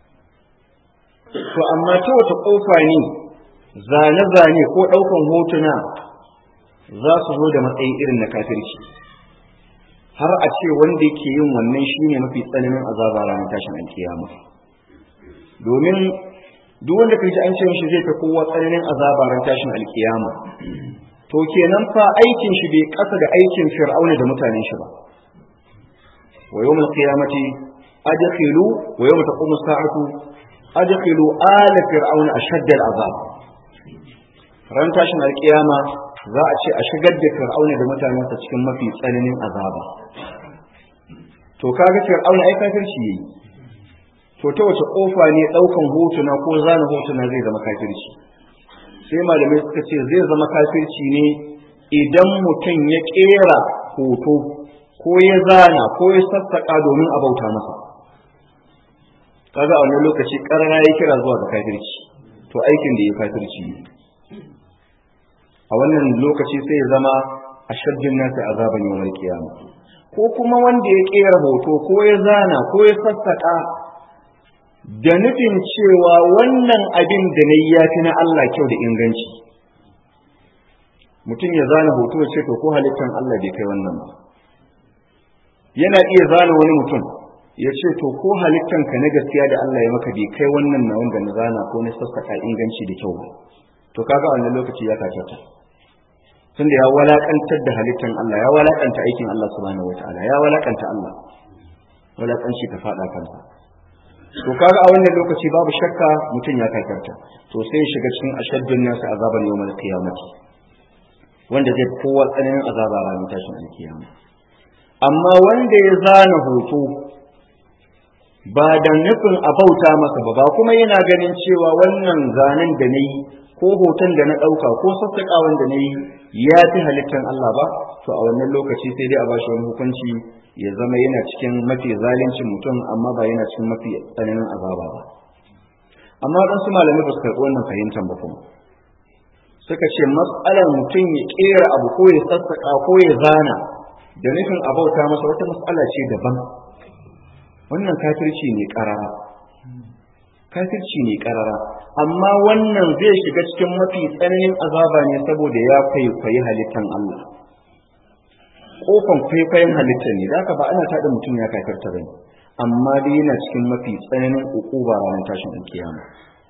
to amma ta wata kofa ne zane-zane ko ɗaukan hotuna za su zo da matsayi irin na kafirci har a ce wanda yake yin wannan shine mafi tsananin azaba ranar tashin alkiyama domin duk wanda kai ji an ce mishi zai ta kowa tsananin azaba ranar tashin alkiyama to kenan fa aikin shi bai kasa da aikin fir'auna da mutanen shi ba wa yawmul qiyamati adkhilu wa yawma taqumu as-sa'atu adkhilu ala fir'auna ashadda al-azab ran tashin alkiyama za a ce a shigar da fir'auna da mutanensa cikin mafi tsananin azaba to kaga fir'auna ai kafirci yayi to ta wace kofa ne daukan hotuna ko zana hotuna zai zama kafirci sai malamai suka ce zai zama kafirci ne idan mutum ya kera hoto ko ya zana ko ya sassaka domin a bauta masa kaga a wannan lokaci karara ya kira zuwa ga kafirci to aikin da ya kafirci ne a wannan lokaci sai ya zama a shaddin nasi azaban yawmal kiyama ko kuma wanda ya kera hoto ko ya zana ko ya sassaka da nufin cewa wannan abin da na yi ya fi na Allah kyau da inganci mutum ya zana hoto ya ce to ko halittan Allah bai kai wannan ba yana iya zana wani mutum ya ce to ko halittan ka na gaskiya da Allah ya maka bai kai wannan na wanda na zana ko na sassaka inganci da kyau ba to kaga wannan lokaci ya kacata tunda ya walakantar da halittan Allah ya walakanta aikin Allah subhanahu wataala ya walakanta Allah walakanci ka fada kansa to kaga a wannan lokaci babu shakka mutum ya kakarta to sai ya shiga cikin ashaddun nasu azaban yawmal qiyamati wanda zai kowa tsananin azaba ranar tashin alkiyama amma wanda ya zana hoto ba da nufin a bauta masa ba ba kuma yana ganin cewa wannan zanen da na yi ko hoton da na ɗauka ko sassaƙawan da na yi ya fi halittar Allah ba to a wannan lokaci sai dai a bashi wani hukunci ya zama yana cikin mafi zalincin mutum amma ba yana cikin mafi tsananin azaba ba amma waɗansu malamai ba su karɓi wannan fahimtar ba kuma suka ce matsalar mutum ya kera abu ko ya sassaka ko ya zana da nufin abauta masa wata matsala ce daban wannan kafirci ne karara kafirci ne karara amma wannan zai shiga cikin mafi tsananin azaba ne saboda ya kwaikwayi halittan Allah kofan kwaikwayon halittar ne da ba ana tada mutum ya kafirta bane amma dai yana cikin mafi tsananin ukuba ranar tashin alkiyama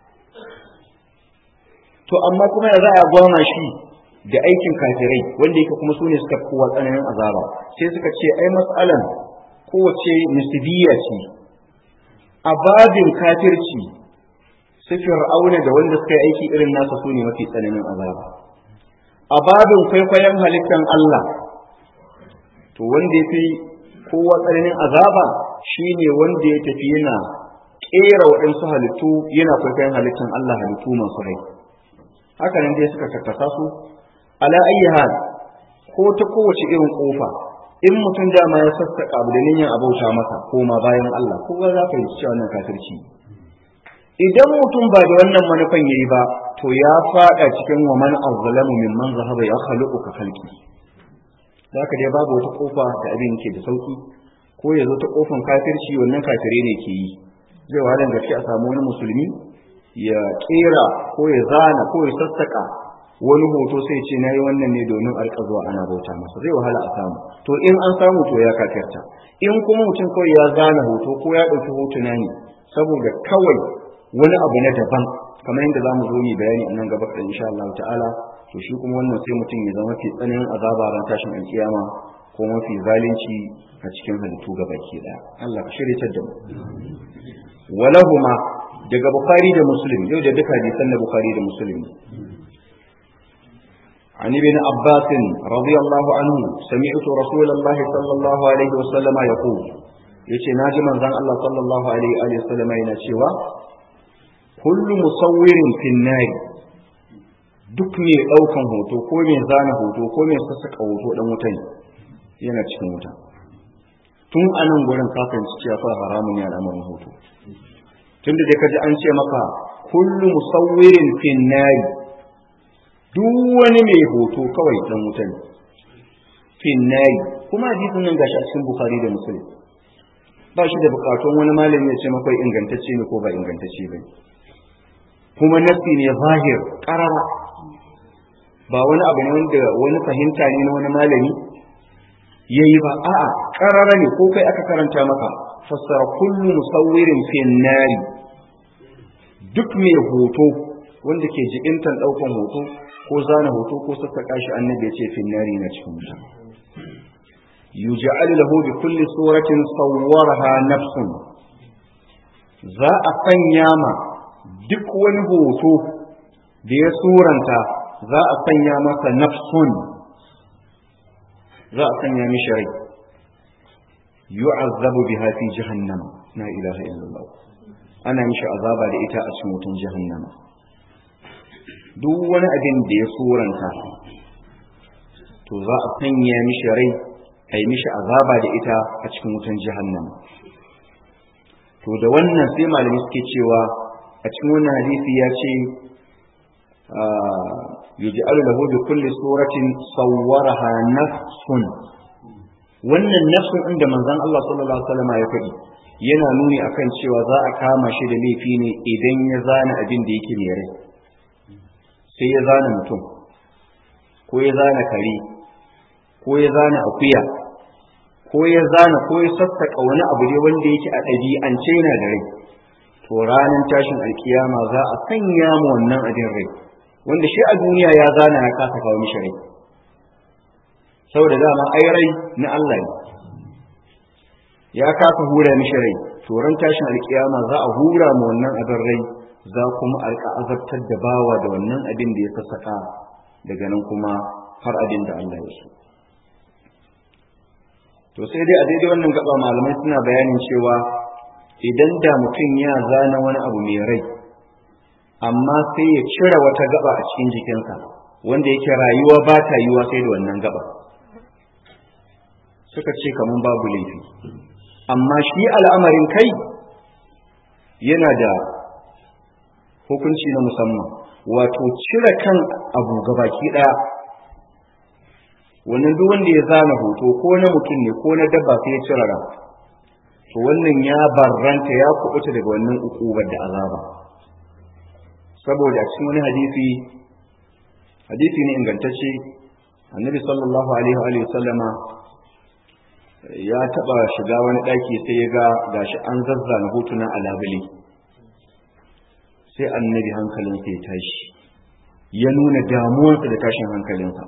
to amma kuma ya za a gwama shi da aikin kafirai wanda yake kuma sune suka kowa tsananin azaba sai suka ce ai matsalan kowace nisbiya ce a babin kafirci su fir'auna da wanda suka yi aiki irin nasa su ne mafi tsananin azaba a babin kwaikwayon halittar Allah to wanda ya fi kowa tsananin azaba shine wanda ya tafi yana ƙera waɗansu halittu yana kwaikwayon halittar Allah halittu masu rai haka nan dai suka karkasa su ala ayyi hal ko ta kowace irin kofa in mutum dama ya sassaka abu da niyyar abauta masa ko ma bayan Allah ko za ka yi cewa wannan kafirci idan mutum ba da wannan manufan yayi ba to ya fada cikin wa man azzalamu mimman zahaba ya khaluqu ka khalqi zaka dai babu wata kofa da abin ke da sauki ko ya zo ta kofan kafirci wannan kafire ne ke yi zai wahalar gaske a samu wani musulmi ya kera ko ya zana ko ya sassaka wani hoto sai ce na yi wannan ne domin alƙa zuwa ana bauta masa zai wahala a samu to in an samu to ya kafirta in kuma mutum kawai ya zana hoto ko ya ɗauki hotuna ne saboda kawai wani abu na daban kamar yadda za mu zo mu bayani a nan gaba da insha Allah ta'ala to shi kuma wannan sai mutum ya zama fi tsananin azaba ran tashin alkiyama ko mafi zalunci a cikin halittu gabaki daya Allah ka shirye da mu walahuma daga bukhari da muslim yau da duka hadisan na bukhari da muslim عن ابن عباس رضي الله عنه سمعت رسول الله صلى الله عليه وسلم يقول yace na ji manzon Allah sallallahu alaihi wa sallam yana cewa kullu musawwirin fin nari duk mai daukan hoto ko mai zana hoto ko mai sassaka hoto dan wuta ne yana cikin wuta tun anan gurin ka fahimci cewa fa haramun ne al'amarin hoto tunda dai kaji an ce maka kullu musawwirin fin nari duk wani mai hoto kawai dan wuta ne fin nari kuma hadisin nan gashi a cikin bukhari da muslim ba shi da bukatun wani malami ya ce maka ingantacce ne ko ba ingantacce ba kuma nasi ne zahir karara ba wani abu ne wanda wani fahimta ne na wani malami yayi ba a'a karara ne ko kai aka karanta maka fassara kullu musawwirin fin nari duk mai hoto wanda ke jikintan daukan hoto ko zana hoto ko sassaka shi annabi ya ce fin nari na cikin wuta yuj'al lahu bi kulli suratin sawwaraha nafsun za a sanya ma duk wani hoto da ya suranta za a sanya masa nafsun za a sanya mishi rai yu'azzabu biha fi jahannam la ilaha illallah ana mishi azaba da ita a cikin wutan jahannama duk wani abin da ya suranta to za a sanya mishi rai a yi mishi azaba da ita a cikin wutan jahannama to da wannan sai malami suke cewa a cikin wannan hadisi ya ce yuj'alu lahu bi kulli suratin sawwaraha nafsun wannan nafsun inda manzon Allah sallallahu alaihi wasallam ya faɗi yana nuni akan cewa za a kama shi da laifi ne idan ya zana abin da yake mai rai sai ya zana mutum ko ya zana kare ko ya zana akuya ko ya zana ko ya sassaka wani abu ne wanda yake a ɗabi'ance yana da rai to ranar tashin alkiyama za a sanya mu wannan abin rai wanda shi a duniya ya zana ya kasa kawo mishi rai saboda dama ai rai na Allah ne ya kasa hura mishi rai to ran tashin alkiyama za a hura mu wannan abin rai za kuma alka azabtar da bawa da wannan abin da ya sassaka daga nan kuma har abin da Allah ya so to sai dai a daidai wannan gaba malamai suna bayanin cewa idan da mutum ya zana wani abu mai rai amma sai ya cire wata gaba a cikin jikinsa wanda yake rayuwa ba ta yiwa sai da wannan gaba suka ce kaman babu laifi amma shi al'amarin kai yana da hukunci na musamman wato cire kan abu gabaki ɗaya wannan duk wanda ya zana hoto ko na mutum ne ko na dabba sai ya cire ran to wannan ya barranta ya kubuta daga wannan ukubar da azaba saboda a cikin wani hadisi hadisi ne ingantacce annabi sallallahu alaihi wa sallama ya taba shiga wani daki sai ya ga gashi an zazzana hotuna a labule sai annabi hankalinsa ya tashi ya nuna damuwarsa da tashin hankalinsa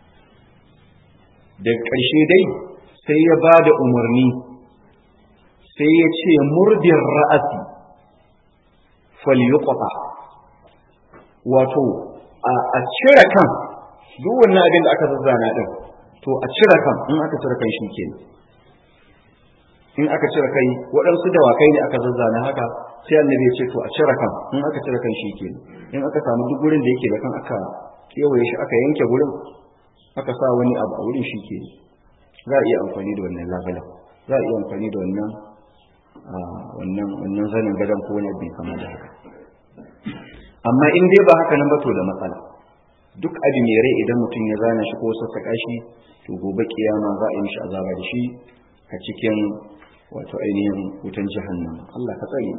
daga ƙarshe dai sai ya ba da umarni sai ya ce murdin ra'asi falyuqta wato a cire kan duk wannan abin da aka zazzana din to a cire kan in aka cire kan shi kenan in aka cire kai waɗansu dawakai ne aka zazzana haka sai annabi ya ce to a cire kan in aka cire kan shi kenan in aka samu duk gurin da yake da kan aka kewaye shi aka yanke gurin aka sa wani abu a wurin shi ke za a iya amfani da wannan labalan za a iya amfani da wannan wannan wannan zanin gadon ko wani abin kamar da haka amma in dai ba haka nan ba to da matsala duk abu mai rai idan mutum ya zana shi ko sassaƙa shi to gobe kiyama za a yi mishi azaba da shi a cikin wato ainihin wutan jahannama Allah ka tsare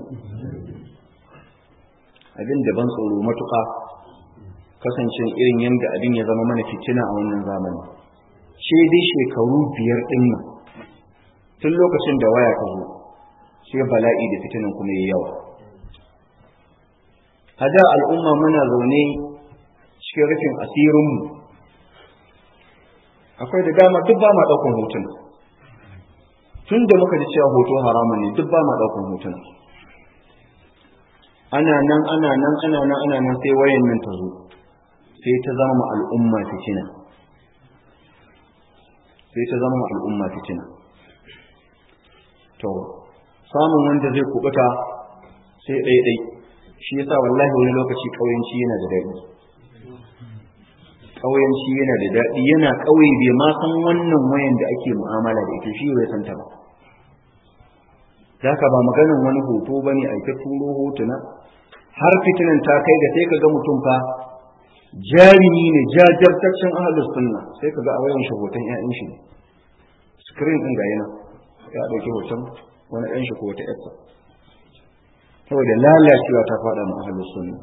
abin da ban tsoro matuƙa kasancin irin yadda abin ya zama mana fitina a wannan zamani ce dai shekaru biyar ɗin nan tun lokacin da waya ta zo sai bala'i da fitinan kuma yi yawa a da al'umma muna zaune cikin rufin asirinmu akwai da dama duk ba ma ɗaukan hotuna tun da muka ji cewa hoto haramun ne duk ba ma ɗaukan hotuna ana nan ana nan ana nan ana nan sai wayan nan ta zo sai ta zama al'umma fitina sai ta zama al'umma fitina to samun wanda zai kubuta sai ɗaiɗai shi yasa wallahi wani lokaci ƙauyenci yana da daɗi ƙauyenci yana da daɗi yana ƙauye bai ma san wannan wayan da ake mu'amala da ita shi bai san ta ba zaka ba maganin wani hoto bane a ta turo hotuna har fitinan ta kai ga sai ka ga mutum fa jarumi ne jajirtaccen ahalus sunna sai ka ga a wayan shi hoton ƴaƴan shi screen din ga yana ya dauki hoton wani ɗan shi ko wata ƴarsa saboda lalacewa ta faɗa mu ahalus sunna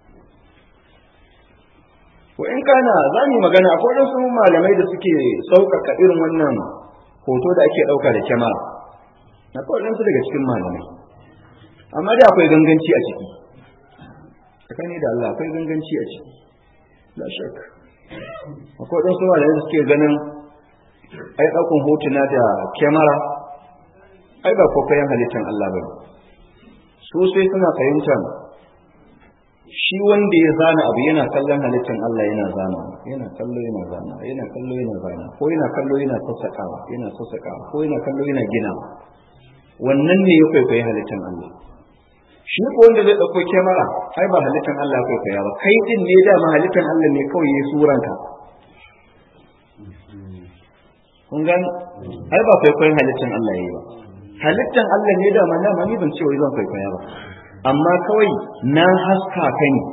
ko in kana za mu magana akwai wasu malamai da suke sauƙaƙa irin wannan hoto da ake ɗauka da kyamara akwai waɗansu daga cikin malamai amma dai akwai ganganci a ciki tsakani da Allah akwai ganganci a ciki la shak akwai ɗan su malamai da suke ganin ai ɗaukan hotuna da kyamara ai ba kwakwayen halittar Allah ba su sai suna fahimtar shi wanda ya zana abu yana kallon halittar Allah yana zana yana kallo yana zana yana kallo yana zana ko yana kallo yana sassaƙawa yana sassaƙawa ko yana kallo yana gina wannan ne ya kwaikwayi halittar Allah shi ko wanda zai ɗauko kyamara ai ba halittar Allah ya kwaikwaya ba kai din ne dama halittar Allah ne kawai ya suranka kun gani ai ba kwaikwayon halittar Allah ya yi ba halittar Allah ne dama dama ni ban ce wai zan kwaikwaya ba amma kawai na haska ka ne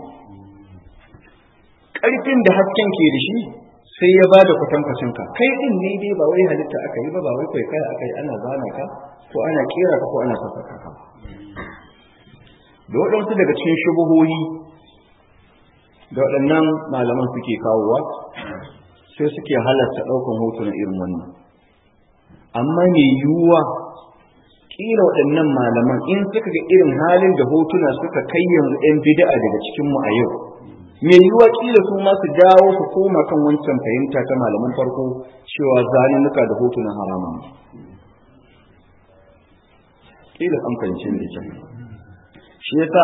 ƙarfin da hasken ke da shi sai ya bada kwatankwacin ka kai din ne dai ba wai halitta aka yi ba ba wai kwaikwaya aka yi ana zana ka ko ana kera ka ko ana sassaka ka da waɗansu daga cikin shubuhohi da waɗannan malaman suke kawowa sai suke halarta ɗaukan hoto na irin wannan amma mai yiwuwa kila waɗannan malaman in suka ga irin halin da hotuna suka kai yanzu 'yan bida'a daga cikinmu a yau mai yiwuwa kila su ma su dawo su koma kan wancan fahimta ta malaman farko cewa zanunuka da hotunan haramun kila an fahimci da kyau shi yasa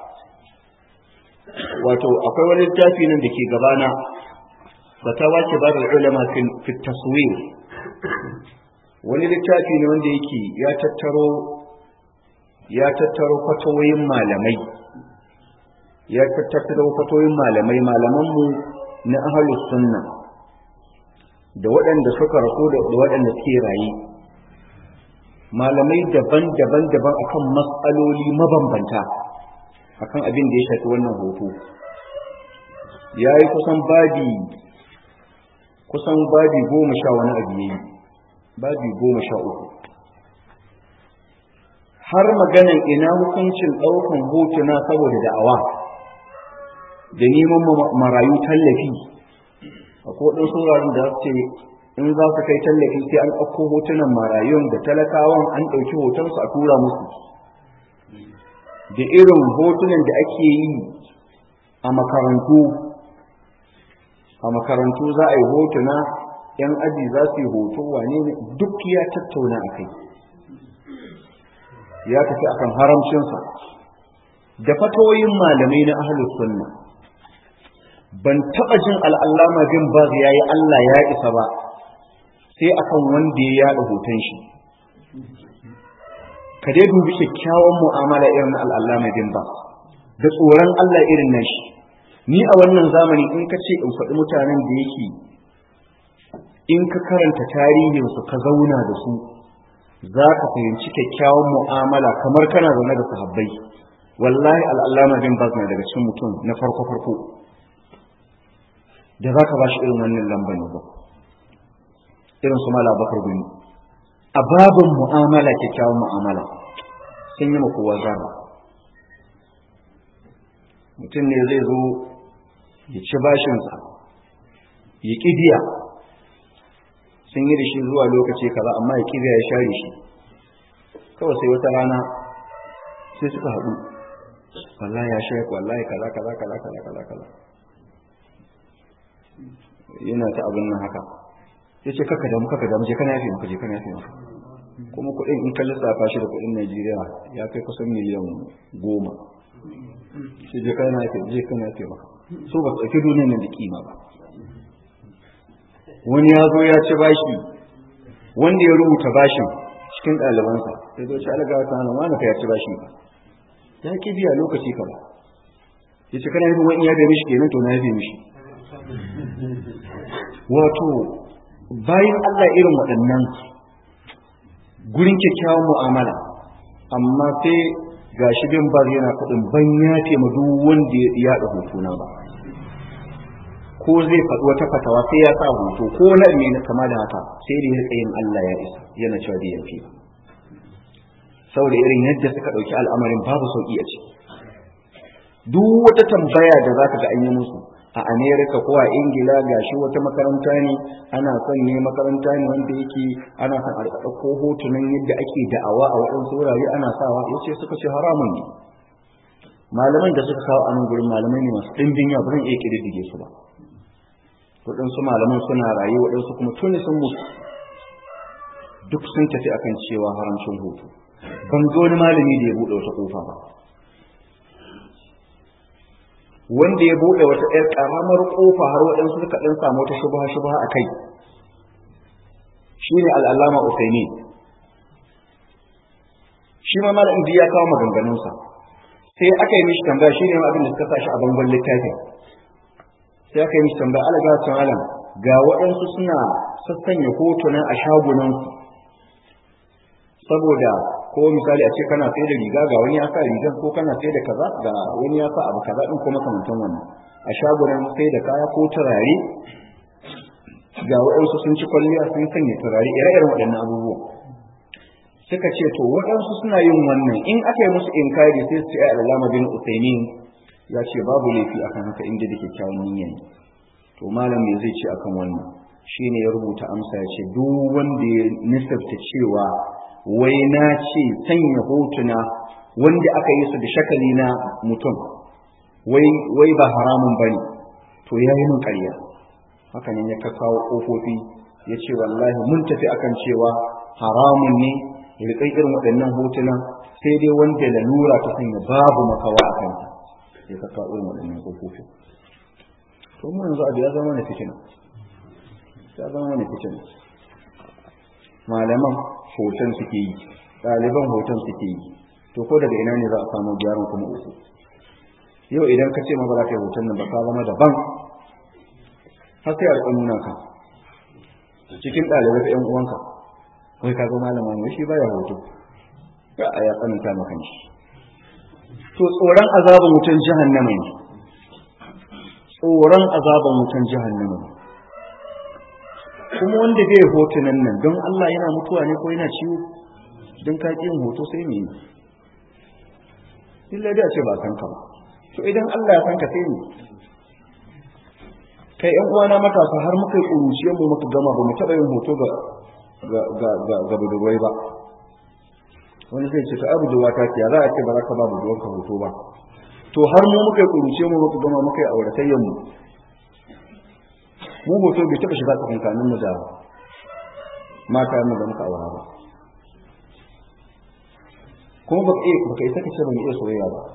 wato akwai wani littafi nan da ke gabana fatawa ce ba da ulama fi taswir wani littafi ne wanda yake ya tattaro ya tattaro fatawoyin malamai ya tattaro fatawoyin malamai malamanmu na ahlus sunna da waɗanda suka rako da waɗanda suke raye malamai daban-daban daban akan matsaloli mabambanta akan abin da ya shafi wannan hoto ya yi kusan babi kusan babi goma sha wani abu ya yi babi goma sha uku har maganan ina hukuncin ɗaukan hotuna saboda da'awa da neman marayu tallafi a kodin sauraron da ce in za su kai tallafi sai an ɗauko hotunan marayun da talakawan an ɗauki hotonsu a tura musu da irin hotunan da ake yi a makarantu a makarantu za a yi hotuna yan aji za su yi hoto wane ne duk ya tattauna a kai ya tafi akan haramcinsa da fatoyin malamai na ahlus sunna ban taɓa jin al'allama bin baz ya yi Allah ya isa ba sai akan wanda ya yaɗa hoton shi ka dai dubi kyakkyawan mu'amala irin na al'allama bin baz da tsoron Allah irin na shi ni a wannan zamani in ka ce in faɗi mutanen da yake in ka karanta tarihinsu ka zauna da su za ka fahimci kyakkyawan mu'amala kamar kana zaune da sahabbai wallahi al'allama bin baz na daga cikin mutum na farko farko da za ka ba shi irin wannan lambar ba irin su mala bakar gumi a babin mu'amala kyakkyawan mu'amala sun yi kowa zara mutum ne zai zo ya ci bashinsa ya ƙi biya sun yi da shi zuwa lokaci kaza amma ya ƙi biya ya share shi kawai sai wata rana sai suka haɗu wallahi ya share wallahi kaza kaza kaza kaza kaza kaza yana ta abin nan haka ya ce kaka damu kaka damu je kana yafe maka je kana yafe maka kuma kuɗin in ka lissafa shi da kuɗin Najeriya ya kai kusan miliyan goma sai je kana yafe je kana yafe maka so ba tsaki duniyar nan da kima ba wani ya zo ya ci bashi wanda ya rubuta bashin cikin ɗalibansa sai zo ci alagawa ta hana wani ka ya ci bashi ba ya ki biya lokaci ka ba ya ce kana yin wani ya bai mishi kenan to na yafe mishi wato bayan Allah irin waɗannan gurin kyakkyawan mu'amala amma sai ga shi bin bar yana faɗin ban ya ma duk wanda ya yaɗa hotuna ba ko zai faɗi wata fatawa sai ya sa hoto ko na me na kama da haka sai da ya yin Allah ya isa yana cewa da yafi saboda irin yadda suka ɗauki al'amarin babu sauƙi a ciki duk wata tambaya da za ka ga an yi musu a amerika ko a ingila ga shi wata makaranta ne ana son ne makaranta ne wanda yake ana son a ɗauko hotunan yadda ake da'awa a waɗansu wurare ana sawa ya ce suka ce haramun ne malaman da suka kawo a nan gurin malamai ne masu ɗimbin yawa ba zan iya ƙididdige su ba waɗansu malaman suna rayu waɗansu kuma tuni sun mutu duk sun tafi akan cewa haramcin hoto ban ga wani malami da ya buɗe wata ƙofa ba wanda ya buɗe wata ‘yar ƙaramar ƙofa har waɗansu suka ɗan samu wata shubha shubha a kai shi ne al'allama usaini shi ma malam ya kawo maganganunsa sai aka yi mishi tambaya shi ne abin da suka sa shi a bangon littafin sai aka yi mishi tambaya alaga ta malam ga waɗansu suna sassanya hotuna a shagunansu saboda ko misali a ce kana sai da riga ga wani ya sa rigar ko kana sai da kaza ga wani ya sa abu kaza din ko makamantan wannan a shagunan sai da kaya ko turare ga waɗansu sun ci kwalliya sun sanya turare ire-iren waɗannan abubuwa suka ce to waɗansu suna yin wannan in aka yi musu inkari sai su ce ai alama bin usaimin ya ce babu laifi akan haka inda da kyakkyawan niyya ne to malam me zai ce akan wannan shine ya rubuta amsa ya ce duk wanda ya nisabta cewa wai na ce sanya hotuna wanda aka yi su da shakali na mutum wai ba haramun ba ne to ya yi min ƙarya haka ne ya kawo ƙofofi ya ce wallahi mun tafi akan cewa haramun ne riƙai irin waɗannan hotuna sai dai wanda lalura ta sanya babu makawa a kanta ya ka kawo irin waɗannan ƙofofi to mu yanzu abu ya zama na fitina ya zama na fitina malaman hoton suke yi ɗaliban hoton suke yi to ko daga ina ne za a samu gyaran kuma uku yau idan ka ce ma ba za ka yi hoton nan ba ka zama daban har sai a nuna ka cikin ɗalibai ka ƴan uwanka wai ka zo malama ne shi baya hoto ga a ya tsananta maka shi to tsoron azabin wutan jahannama ne tsoron azaban wutan jahannama kuma wanda bai hotunan nan don Allah yana mutuwa ne ko yana ciwo don ka yin hoto sai me illa da ce ba san ka ba to idan Allah ya san ka sai ne kai ƴan uwana matasa har muka yi ƙuruciyar mu muka gama ba mu taɓa yin hoto ga ga ga ga ga budurwai ba wani zai ce ka abu da wata ce za a ce ba za ka ba budurwar ka hoto ba to har mu muka yi ƙuruciyar mu muka gama muka yi auratayyan mu mu hoto bai taɓa shiga tsakankanin mu da mata mu da muka aura ba kuma ba ka isa ka ce ba mu iya soyayya ba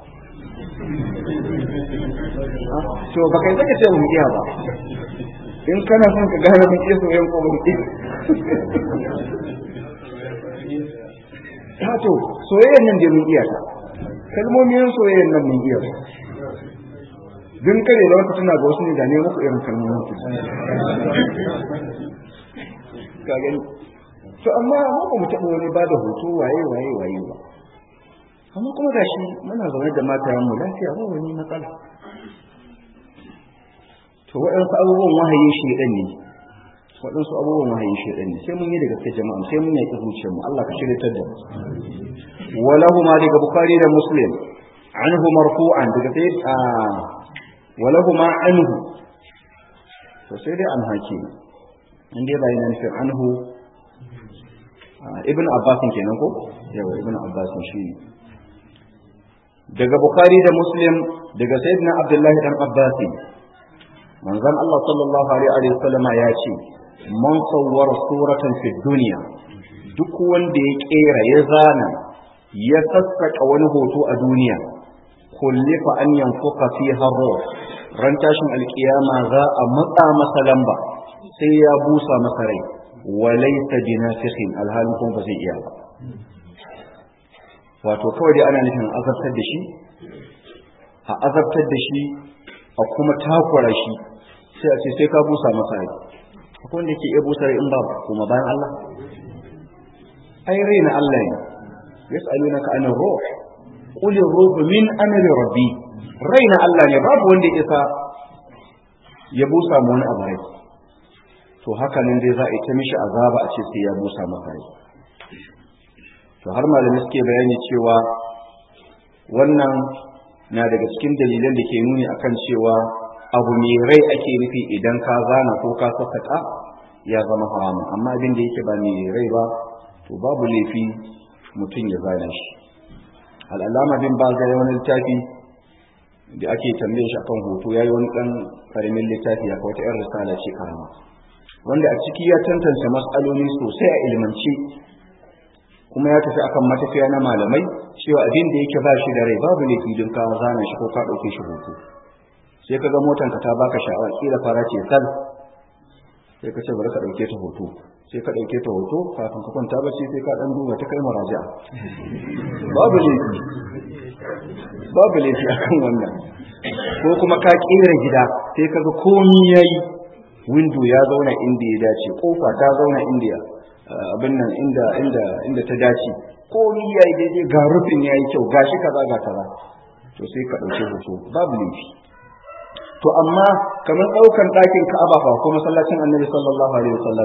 to ba ka isa ka ce ba mu iya ba in kana son ka gane mun iya soyayya ko ba mu iya ta to soyayyan nan da mun iya ta kalmomin soyayyan nan mun iya ta dun kare da wata tana ga wasu ne da ne muku irin kalmomin su ka gani to amma mu ba mu taɓa wani ba da hoto waye waye waye ba amma kuma ga shi muna zaune da matayen mu lafiya ba wani matsala to waɗansu abubuwan wahayin shaidan ne waɗansu abubuwan wahayin shaidan ne sai mun yi da gaske jama'a sai mun yi zuciyar mu Allah ka shiryatar da mu walahu ma daga bukhari da muslim anhu marfu'an daga sai a walahu ma anhu to sai dai an hake in dai bayan nan sai anhu ibn abbas kenan ko yawa ibn abbas shi ne daga bukhari da muslim daga sayyidina abdullahi dan abbas manzon Allah sallallahu alaihi wa sallama ya ce man sawwara suratan fi dunya duk wanda ya kera ya zana ya sassaka wani hoto a duniya kullifa an yanfuka fiha ruh ran tashin alkiyama za a matsa masa lamba sai ya busa masa rai walaysa binafikhin alhalin kuma ba zai iya ba wato kawai dai ana nufin azabtar da shi a azabtar da shi a kuma takwara shi sai a ce sai ka busa masa rai akwai wanda ke iya busa rai in ba kuma bayan Allah ai rai na Allah ne yas'alunaka anir ruh qul ar-ruh min amri rabbi rai na Allah ne babu wanda ya isa ya busa mu wani abu rai to haka nan dai za a yi ta mishi azaba a ce sai ya busa masa rai to har malami suke bayani cewa wannan na daga cikin dalilan da ke nuni akan cewa abu mai rai ake nufi idan ka zana ko ka sassaka ya zama haramun amma abin da yake ba mai rai ba to babu laifi mutum ya zana shi al'alama bin ba zai wani littafi da ake tambaye shi akan hoto ya yi wani ɗan karamin littafi ya wata 'yan risala ce karama wanda a ciki ya tantance matsaloli sosai a ilmance kuma ya tafi akan matafiya na malamai cewa abin da yake ba shi da rai babu laifi don ka zana shi ko ka ɗauke shi hoto sai ka ga motan ka ta baka sha'awa kila fara ce sal sai ka ce bari ka ɗauke ta hoto sai ka ɗauke ta hoto kafin ka kwanta bacci sai ka ɗan duba ta kai maraja babu laifi babu laifi akan wannan ko kuma ka kera gida sai ka ga komi yayi window ya zauna inda ya dace kofa ta zauna inda abin nan inda inda inda ta dace komi yayi daidai ga rufin yayi kyau gashi kaza ga kaza to sai ka dauke hoto babu laifi to amma kamar daukan dakin Ka'aba fa ko masallacin Annabi sallallahu alaihi wasallam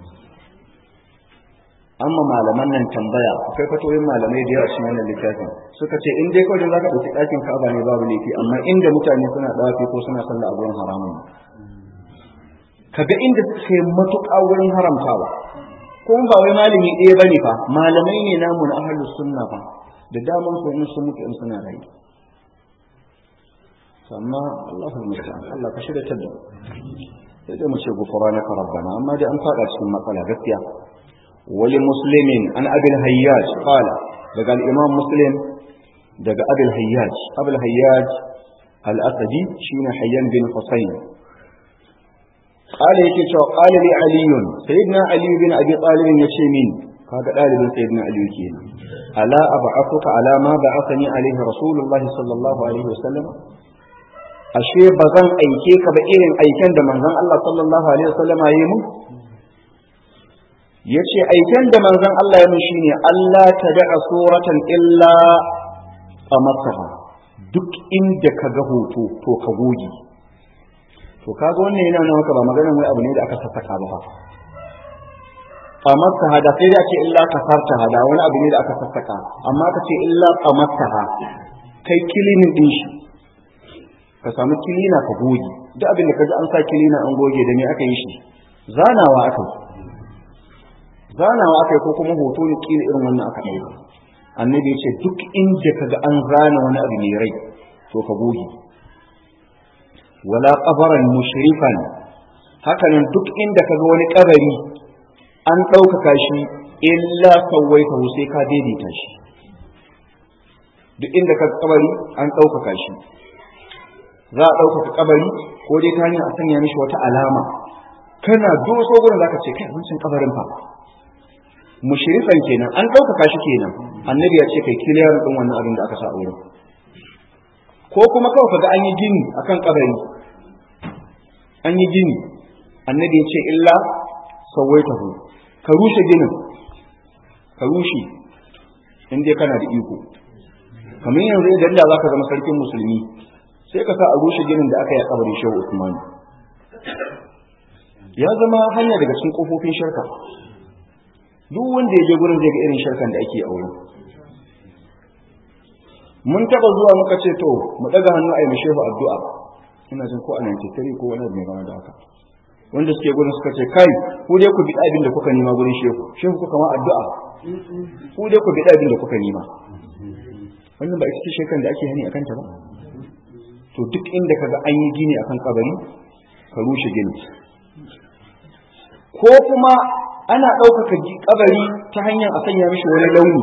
amma malaman nan tambaya akwai fatoyin malamai da yawa cikin wannan littafin suka ce in dai kawai zaka dauki dakin Ka'aba ne babu laifi amma inda mutane suna dawafi ko suna sallah a gurin haramun kaga inda suka yi matuƙa wurin haramtawa kuma ba wai malami ɗaya bane fa malamai ne namu na ahlus sunna fa da daman su in sun mutu in suna rayu amma Allahu musta'an Allah ka shirya tada sai dai mu ce gufranaka rabbana amma dai an fada cikin matsala gaskiya wali muslimin an abil hayyaj qala daga al-imam muslim daga abil hayyaj abil hayyaj al-asadi shine hayyan bin husayn قال yake cewa qala li ali sayyidina ali bin abi talib yace min kaga dalibin sayyidina ali kenan ala ab'athuka ala ma ba'athani alaihi rasulullahi sallallahu alaihi wasallam ashe bazan aike ka ba irin aiken da manzon Allah sallallahu alaihi wasallama yayi mu yace aiken da manzon Allah ya mun shine Allah tada'a suratan illa qamataha duk inda kaga hoto to ka goge to kaga wannan yana nuna maka ba maganar wai abu ne da aka sassaka ba fa qamatta hada sai da ce illa kasarta hada wani abu ne da aka sassaka amma ka ce illa qamatta ha kai kilinin din shi ka samu kilina ka goge duk abin da kaji an sa kilina an goge da me aka yi shi zanawa aka yi zanawa aka yi ko kuma hoto ne kila irin wannan aka ɗauka annabi ya ce duk inda kaga an zana wani abu mai rai to ka goge wala qabaran mushrifan hakanan duk inda kaga wani kabari an ɗaukaka shi illa sawaita sai ka daidaita shi duk inda kaga kabari an ɗaukaka shi za a ɗaukaka kabari ko dai ta hanyar a sanya mishi wata alama kana doso gurin zaka ce kai wancan kabarin fa mushrifan kenan an ɗaukaka shi kenan annabi ya ce kai kiliyar din wannan abin da aka sa wurin ko kuma kawai kaga an yi gini akan kabari an yi gini annabi ya ce illa sawaitahu ka rushe ginin ka rushe in dai kana da iko kamar yanzu idan da zaka zama sarkin musulmi sai ka sa a rushe ginin da aka yi a kabarin shehu usman ya zama hanya daga cikin kofofin shirka duk wanda ya je gurin zai ga irin shirkan da ake a wurin mun taba zuwa muka ce to mu daga hannu a yi shehu addu'a ina jin ko a 93 ko wani mai gama da haka wanda suke gurin suka ce kai ku dai ku bi abin da kuka nima gurin shehu shehu kuka ma addu'a ku dai ku bi abin da kuka nima wannan ba ita ce shirkan da ake hani akan ta ba to duk inda kaga an yi gini akan kabari ka rushe gini ko kuma ana ɗaukaka kabari ta hanyar a sanya mishi wani launi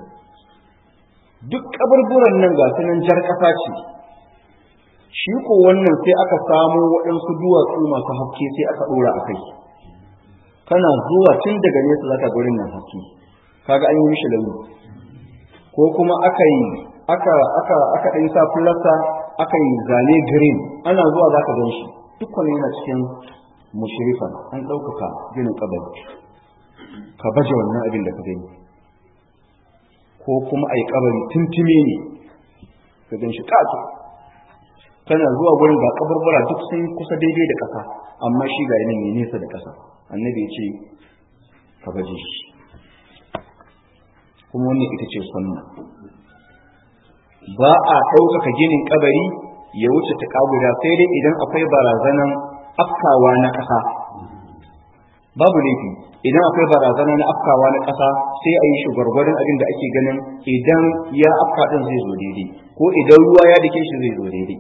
duk kaburburan nan ga sunan jar ƙasa ce shi ko wannan sai aka samo waɗansu duwatsu masu haske sai aka ɗora a kai kana zuwa tun daga nesa zaka gurin nan haske kaga an yi mishi launi ko kuma aka yi aka aka aka ɗan sa fulasta aka yi zane green ana zuwa zaka gan shi duk wani yana cikin mushrifan an ɗaukaka ginin kabari ka baje wannan abin da ka gani ko kuma a yi kabari tuntune ne ka gan shi ƙato kana zuwa gurin ga kabarbara duk sun kusa daidai da ƙasa amma shi ga yanayi nesa da ƙasa annabi ce ka baje shi kuma wannan ita ce sunna ba a ɗaukaka ginin kabari ya wuce ta guda sai dai idan akwai barazanan afkawa na ƙasa babu laifi idan akwai barazana na afkawa na ƙasa sai a yi shi gwargwadon abin da ake ganin idan ya afka ɗin zai zo daidai ko idan ruwa ya dake shi zai zo daidai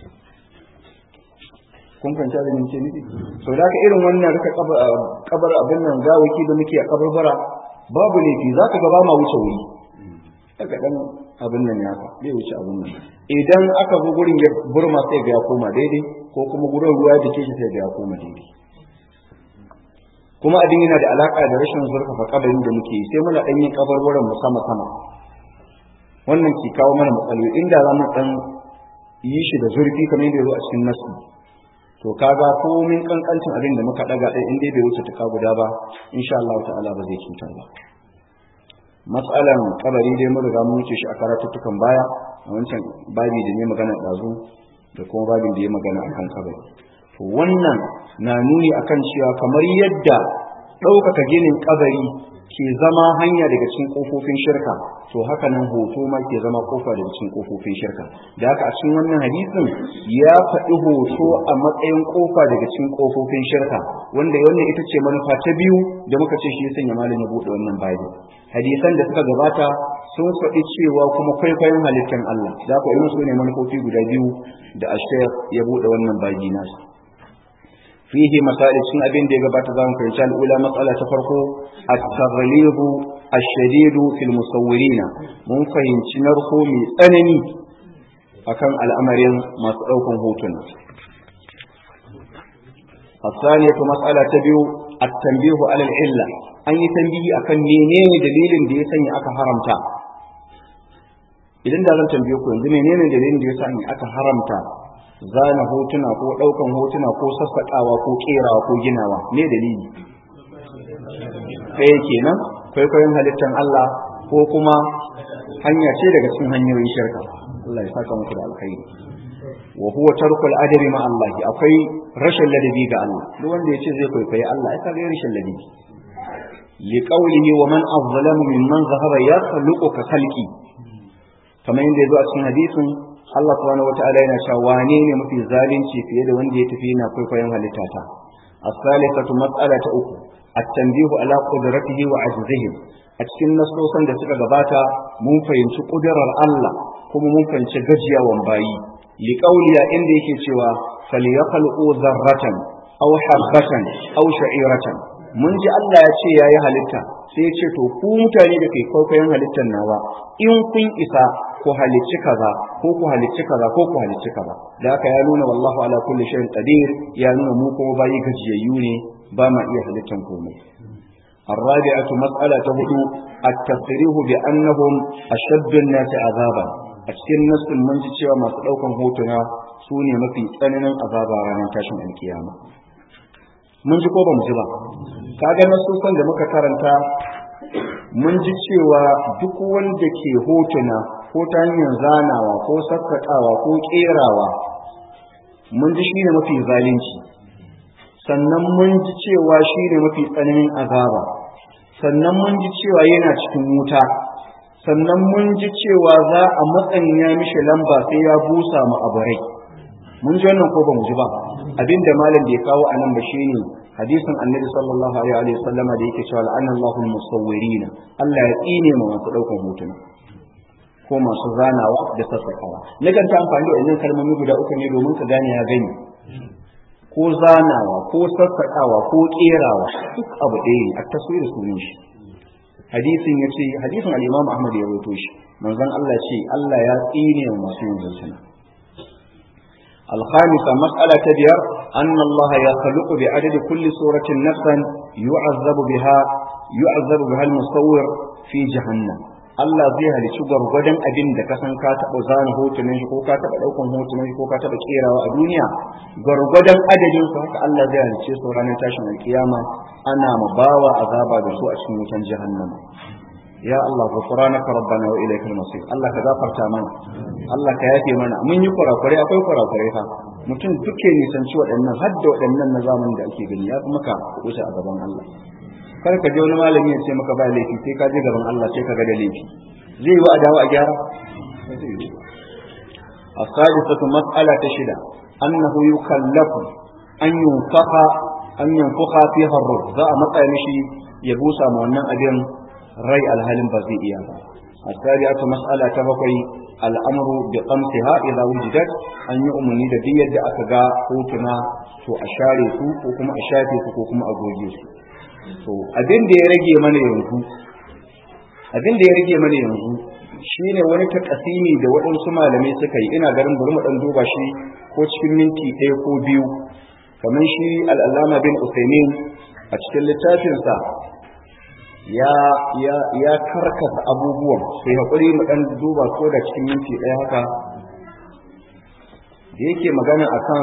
kun fahimci abin da nufi sau da irin wannan rika kabar abin nan gawaki da muke a kabarbara babu laifi za ka gaba ma wuce wuri daga ɗan abin nan ya bai wuce abin nan idan aka zo gurin ya burma sai ga ya koma daidai ko kuma gurin ruwa da ke shi sai ga ya koma daidai kuma abin yana da alaka da rashin zurfafa kabarin da muke sai muna ɗan yin kabarwaran mu sama sama wannan ke kawo mana matsaloli inda za mu ɗan yi shi da zurfi kamar yadda ya zo a cikin nasu to kaga komin kankancin abin da muka ɗaga ɗaya in dai bai wuce tuka guda ba insha Allah ta'ala ba zai cutar ba matsalan kabari dai mun riga mun wuce shi a karatuttukan baya a wancan babi da ne magana ɗazu da kuma babin da ya magana akan kabari to wannan na nuni akan cewa kamar yadda ɗaukaka ginin kabari ke zama hanya daga cikin kofofin shirka to haka nan hoto ma ke zama kofa daga cikin kofofin shirka da haka a cikin wannan hadisin ya faɗi hoto a matsayin kofa daga cikin kofofin shirka wanda wannan ita ce manufa ta biyu da muka ce shi ya sanya malam ya buɗe wannan babi hadisan da suka gabata sun faɗi cewa kuma kwaikwayon halittar Allah da haka irin su ne manufofi guda biyu da ashir ya buɗe wannan babi nasu fihi masail cikin abin da ya gabata zamu fahimci al'ula matsala ta farko at-taghlibu ash-shadid fil musawwirina mun fahimci narko mai tsanani akan al'amarin masu daukan hotuna الثانية مسألة تبيو التنبيه على العلة أن يتنبيه أكن menene dalilin da ya sanya aka haramta idan da zan tambaye ku yanzu menene dalilin da ya sanya aka haramta zana hotuna ko ɗaukan hotuna ko sassaƙawa ko ƙerawa ko ginawa ne dalili ɗaya kenan kwaikwayon halittar Allah ko kuma hanya ce daga cikin hanyoyin shirka Allah ya saka muku da alkhairi wa huwa tarkul adabi ma Allah akwai rashin ladabi ga Allah duk wanda yace zai kwaikwayi Allah ai kaga rashin ladabi li qawlihi wa man azlamu mimman zahara yakhluqu ka khalqi kamar yadda yazo a cikin hadisin Allah subhanahu wataala yana cewa wane ne mafi zalunci fiye da wanda ya tafi yana kwaikwayon halittata as-salisatu mas'alata uku at-tanbihu ala qudratihi wa ajzihi a cikin nasosan da suka gabata mun fahimci kudurar Allah kuma mun fahimci gajiyawan bayi li qawliya inda yake cewa falyakhluqu dharratan aw habatan aw sha'iratan mun ji Allah ya ce yayi halitta sai ya ce to ku mutane da kai kwaikwayon halittar nawa in kun isa ku halicci kaza ko ku halicci kaza ko ku halicci kaza da haka ya nuna wallahu ala kulli shay'in qadir ya nuna mu kuma bayi gajiyayyu ne ba ma iya halittan komai الرابعة مسألة هدو التصريح بأنهم أشد الناس عذابا أشكين نفس المنجي cewa masu ɗaukan hotuna su ne mafi tsananin azaba ranar tashin alkiyama mun ji ko ba mu ji ba kaga nasusan da muka karanta mun ji cewa duk wanda ke hotuna ko ta hanyar zanawa ko sassaƙawa ko ƙerawa mun ji shine mafi zalunci sannan mun ji cewa shine mafi tsananin azaba sannan mun ji cewa yana cikin wuta sannan mun ji cewa za a matsanya mishi lamba sai ya busa mu abarai mun ji wannan ko ba mu ji ba abinda malam bai kawo a nan ba shine hadisin annabi sallallahu alaihi wa sallama da yake cewa la'ana Allahul musawwirina Allah ya tsine ma masu daukan hotuna ko masu zanawa da sassakawa nakan ta amfani da wannan kalmomi guda uku ne domin ka gane ya gani ko zanawa ko sassakawa ko kerawa duk abu ɗaya ne a taswira sunan shi hadisin ya ce hadisin al-imam ahmad ya rawaito shi manzon Allah ce Allah ya tsine wa masu yin zancana الخامسة مسألة تبير أن الله يخلق بعدد كل سورة نفسا يعذب بها يعذب بها المصور في جهنم Allah zai halicci gwargwadon abin da ka san ka taɓa zana hotunan shi ko ka taɓa ɗaukan hotunan shi ko ka taɓa ƙerawa a duniya gwargwadon adadin su haka Allah zai halicce su ranar tashin alkiyama ana ma bawa azaba da su a cikin wutan jahannama ya Allah ghufranaka rabbana wa ilaykal masir Allah ka gafarta mana Allah ka yafe mana mun yi kurakure akwai kurakure fa mutum duke nisanci waɗannan har da waɗannan na zamanin da ake gani ya fi maka wuce a gaban Allah kar ka je wani malami ya ce maka ba laifi sai ka je gaban Allah sai ka ga da laifi zai yi wa adawa a gyara السادسة مسألة شدة أنه يكلف أن ينفخ أن ينفخ فيها الروح ذا متى مشي يبوسى مؤمن أبين rai alhalin ba zai iya ba السابعة مسألة تبقي الأمر بقمتها إذا وجدت أن يؤمني da duk yadda aka ga hotuna to a share su ko kuma a shafe su ko kuma a goge su to abin da ya rage mana yanzu abin da ya rage mana yanzu shine wani takasimi da waɗansu malamai suka yi ina garin bari mu dan duba shi ko cikin minti ɗaya ko biyu kamar shi al'allama bin Usaimin a cikin littafinsa ya ya ya karkata abubuwan sai hakuri mu dan duba ko da cikin minti ɗaya haka da yake magana akan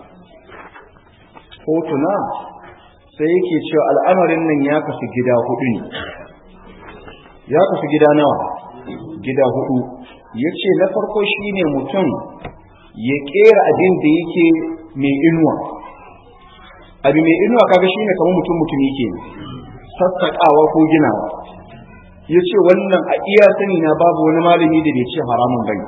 hotuna sai yake cewa al'amarin nan ya kasu gida hudu ne ya kasu gida nawa gida hudu ya ce na farko shine mutum ya kera abin da yake mai inuwa abu mai inuwa kaga shine kamar mutum mutum yake ne sassaƙawa ko ginawa ya ce wannan a iya sani na babu wani malami da bai ce haramun bane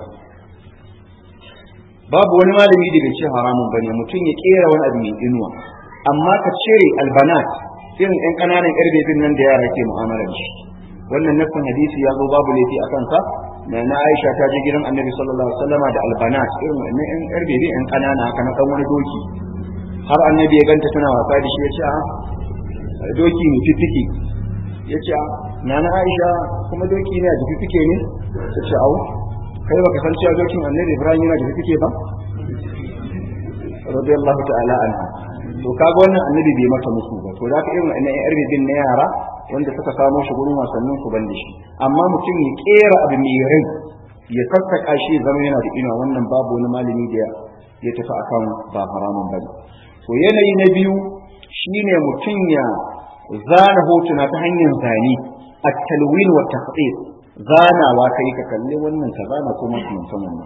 babu wani malami da bai ce haramun bane mutum ya kera wani abu mai inuwa amma ka cire albanat irin yan ƙananan ƙarbebin nan da yara ke mu'amalar shi wannan nafin hadisi ya zo babu laifi a kansa na na Aisha ta je gidan Annabi sallallahu alaihi wasallam da albanat irin wannan yan ƙarbebin yan ƙanana haka na dan wani doki har Annabi ya ganta tana wasa da shi ya ce a doki ne fifike ya ce na na aisha kuma doki ne a fifike ne ta ce au kai baka san cewa dokin annabi ibrahim yana da fifike ba radiyallahu ta'ala anha to kaga wannan annabi bai mata musu ba to da ka irin wannan yar bibin na yara wanda suka samo shi gurin wasannin ku banda shi amma mutum ya kera abu mai rai ya sassaka shi zama yana da ina wannan babu wani malami da ya tafi akan ba haramun bane to yanayi na biyu shine mutum ya zana hotuna ta hanyar zane at-talwin wa taqdir zanawa kai ka kalli wannan ka zana ko mutum wannan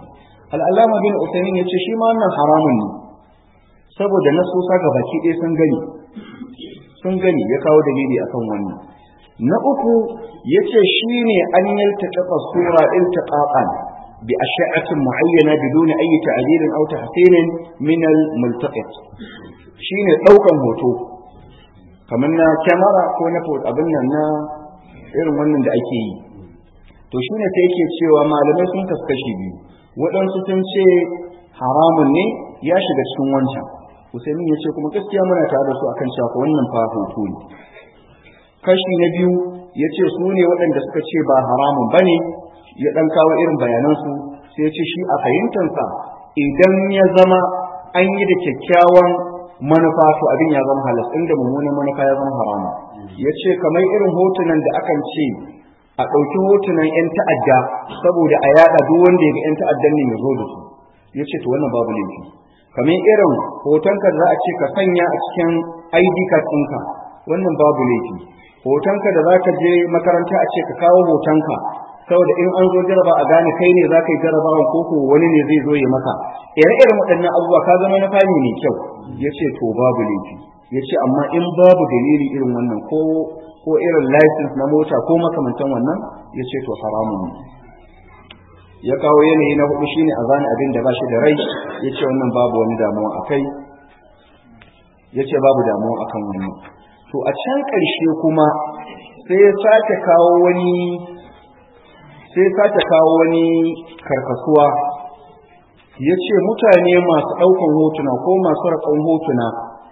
al'allama bin usaimin ya ce shi ma wannan haramun ne saboda nasosa ga baki ɗaya sun gani sun gani ya kawo dalili akan wannan na uku ya ce shi ne an yaltaƙaƙa sura iltiƙaƙan bi asha'atin mu'ayyana biduni ayi ta'dilin aw tahsinin min al-multaqit shine ɗaukan hoto kamar na kyamara ko na abin nan na irin wannan da ake yi to shine sai yake cewa malamai sun kaskashi biyu waɗansu sun ce haramun ne ya shiga cikin wancan Usaimin ya ce kuma gaskiya muna tare da su akan cewa wannan fa hoto ne kashi na biyu ya ce su ne waɗanda suka ce ba haramun ba ne ya ɗan kawo irin bayanansu sai ya ce shi a fahimtansa idan ya zama an yi da kyakkyawan manufa to abin ya zama halas inda mummunan manufa ya zama haramu ya ce kamar irin hotunan da akan ce a ɗauki hotunan 'yan ta'adda saboda a yaɗa duk wanda ya ga 'yan ta'addan ne ya zo da su ya ce to wannan babu laifi kamar irin hotonka za a ce ka sanya a cikin id card ɗinka wannan babu laifi hotonka da za ka je makaranta a ce ka kawo hotonka saboda in an zo jaraba a gane kai ne za ka yi jarabawan ko ko wani ne zai zo ya maka ire-iren waɗannan abubuwa ka zama na fami mai kyau ya ce to babu laifi ya ce amma in babu dalili irin wannan ko ko irin license na mota ko makamantan wannan ya ce to haramun ne ya kawo yanayi na hudu shine a zane abin da ba shi da rai ya ce wannan babu wani damuwa a kai ya ce babu damuwa a kan wannan to a can ƙarshe kuma sai ya sake kawo wani sai sake kawo wani karkasuwa ya ce mutane masu ɗaukan hotuna ko masu raƙon hotuna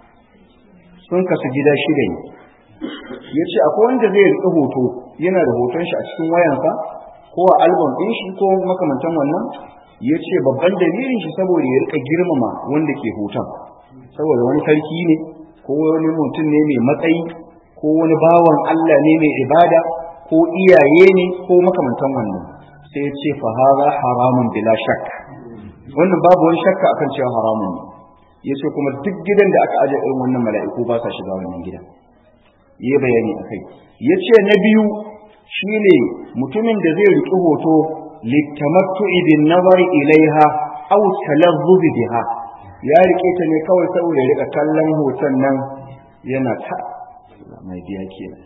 sun kasu gida shida ne ya ce akwai wanda zai riƙe hoto yana da hoton shi a cikin wayansa ko a album ɗin shi ko makamantan wannan ya ce babban dalilin shi saboda ya riƙa girmama wanda ke hoton saboda wani sarki ne ko wani mutum ne mai matsayi ko wani bawan Allah ne mai ibada ko iyaye ne ko makamantan wannan sai ya ce fa hara haramun bila shak wannan babu wani shakka akan cewa haramun ne ya ce kuma duk gidan da aka aje irin wannan mala'iku ba sa shiga wannan gidan yi bayani a kai ya ce na biyu shine mutumin da zai riƙi hoto littamattu'i bin nazari ilaiha aw talazzubi biha ya riƙe ta ne kawai saboda ya riƙa kallon hoton nan yana ta mai biya kenan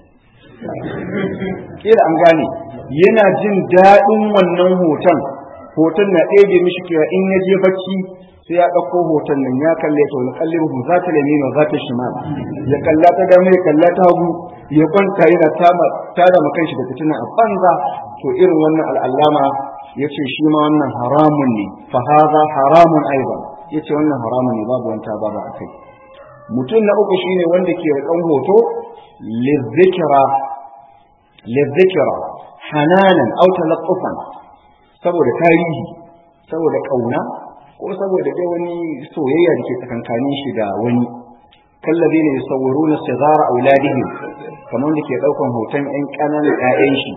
kila an gane yana jin daɗin wannan hoton hoton na ɗebe mishi kira in ya je bacci sai ya ɗauko hoton nan ya kalle ta wani kallin hu za ta lamin wa za ta shimal ya kalla ta dama ya kalla ta hagu ya kwanta yana tada ma kanshi da fitina a banza to irin wannan al'allama ya ce shi ma wannan haramun ne fa haza haramun aiban ya ce wannan haramun ne babu wanta babu a kai mutum na uku shine wanda ke riƙon hoto lizzikira lizzikira hananan au talaqqufan saboda tarihi saboda kauna ko saboda dai wani soyayya da ke tsakankanin shi da wani kallabi ne yusawwiruna sigara auladihim kamar da ke daukan hoton ƴan ƙananan ƴaƴan shi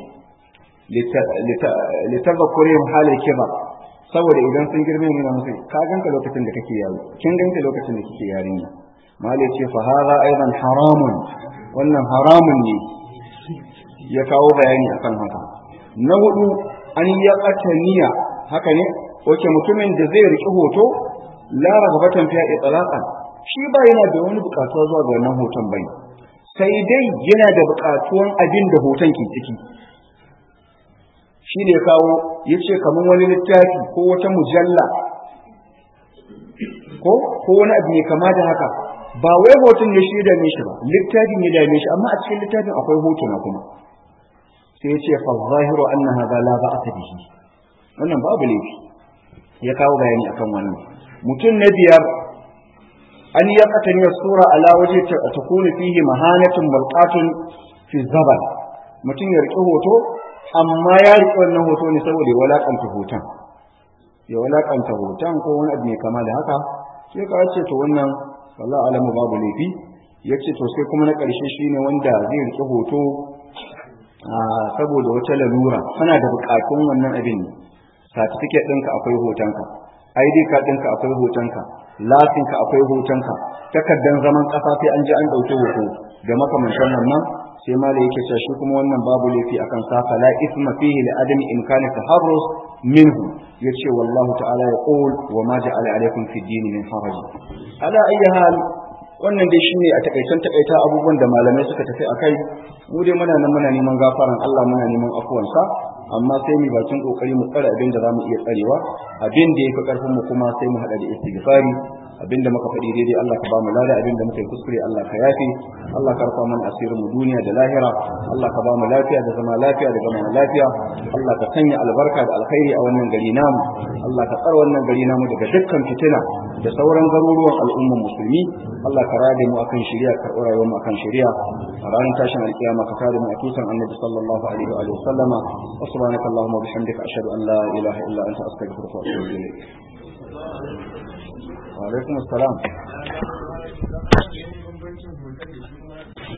litazakkurihim halal kibar saboda idan sun girme ne musu ka ganka lokacin da kake yaro kin ganka lokacin da kike yarinya mali ce fa hadha aidan haramun wannan haramun ne ya kawo bayani akan haka na hudu an ya qataniya haka ne wace mutumin da zai riki hoto la ragabatan fiya itlaqan shi ba yana da wani bukatuwa zuwa ga wannan hoton bai sai dai yana da bukatuwan abin da hoton ke ciki shi ne kawo ya ce kamar wani littafi ko wata mujalla ko ko wani abu ne kama da haka ba wai hoton ya shi ya dame shi ba littafin ya dame shi amma a cikin littafin akwai hotuna kuma sai ya ce fa zahiru anna hadha la ba'ata bihi wannan babu laifi ya kawo bayani akan wannan mutum na biyar an ya katani sura ala waje ta takunu fihi mahanatun balqatun fi zabal mutum ya riƙe hoto amma ya riƙe wannan hoto ne saboda ya walakanta hoton ya walakanta hoton ko wani abu mai kama da haka sai ka ce to wannan wallahi alamu babu laifi ya ce to sai kuma na ƙarshe shine wanda zai riƙe hoto saboda wata lalura kana da buƙatun wannan abin ne certificate ɗinka akwai hotonka ID card ɗinka akwai hotonka lasinka akwai hotonka takardar zaman ƙasa sai an je an ɗauki hoto da makamantan wannan sai mala yake cewa shi kuma wannan babu laifi akan sa fala isma fihi li adami imkani taharrus minhu yace wallahu ta'ala yaqul wa ma ja'ala alaykum fi din min haraj ala ayyi hal wannan dai shine a takaitan takaita abubuwan da malamai suka tafi akai mu dai muna nan muna neman gafaran Allah muna neman afuwansa amma sai mu bakin kokari mu tsare abin da zamu iya tsarewa abin da yafi karfin mu kuma sai mu hada da istighfari abin da muka faɗi daidai Allah ka ba mu lada abin da muka yi kuskure Allah ka yafe Allah ka rufa mana asirin mu duniya da lahira Allah ka ba mu lafiya da zama lafiya da zama lafiya Allah ka sanya albarka da alkhairi a wannan gari namu Allah ka tsara wannan gari namu daga dukkan fitina da sauran garuruwan al'ummar musulmi Allah ka rade mu akan shari'a ka ɗora mu akan shari'a a ranar tashin alkiyama ka kare mu a tutan annabi sallallahu alaihi wa sallama wa subhanaka allahumma wa bihamdika ashhadu an la ilaha illa anta astaghfiruka wa atubu ilayk wa alaikum assalam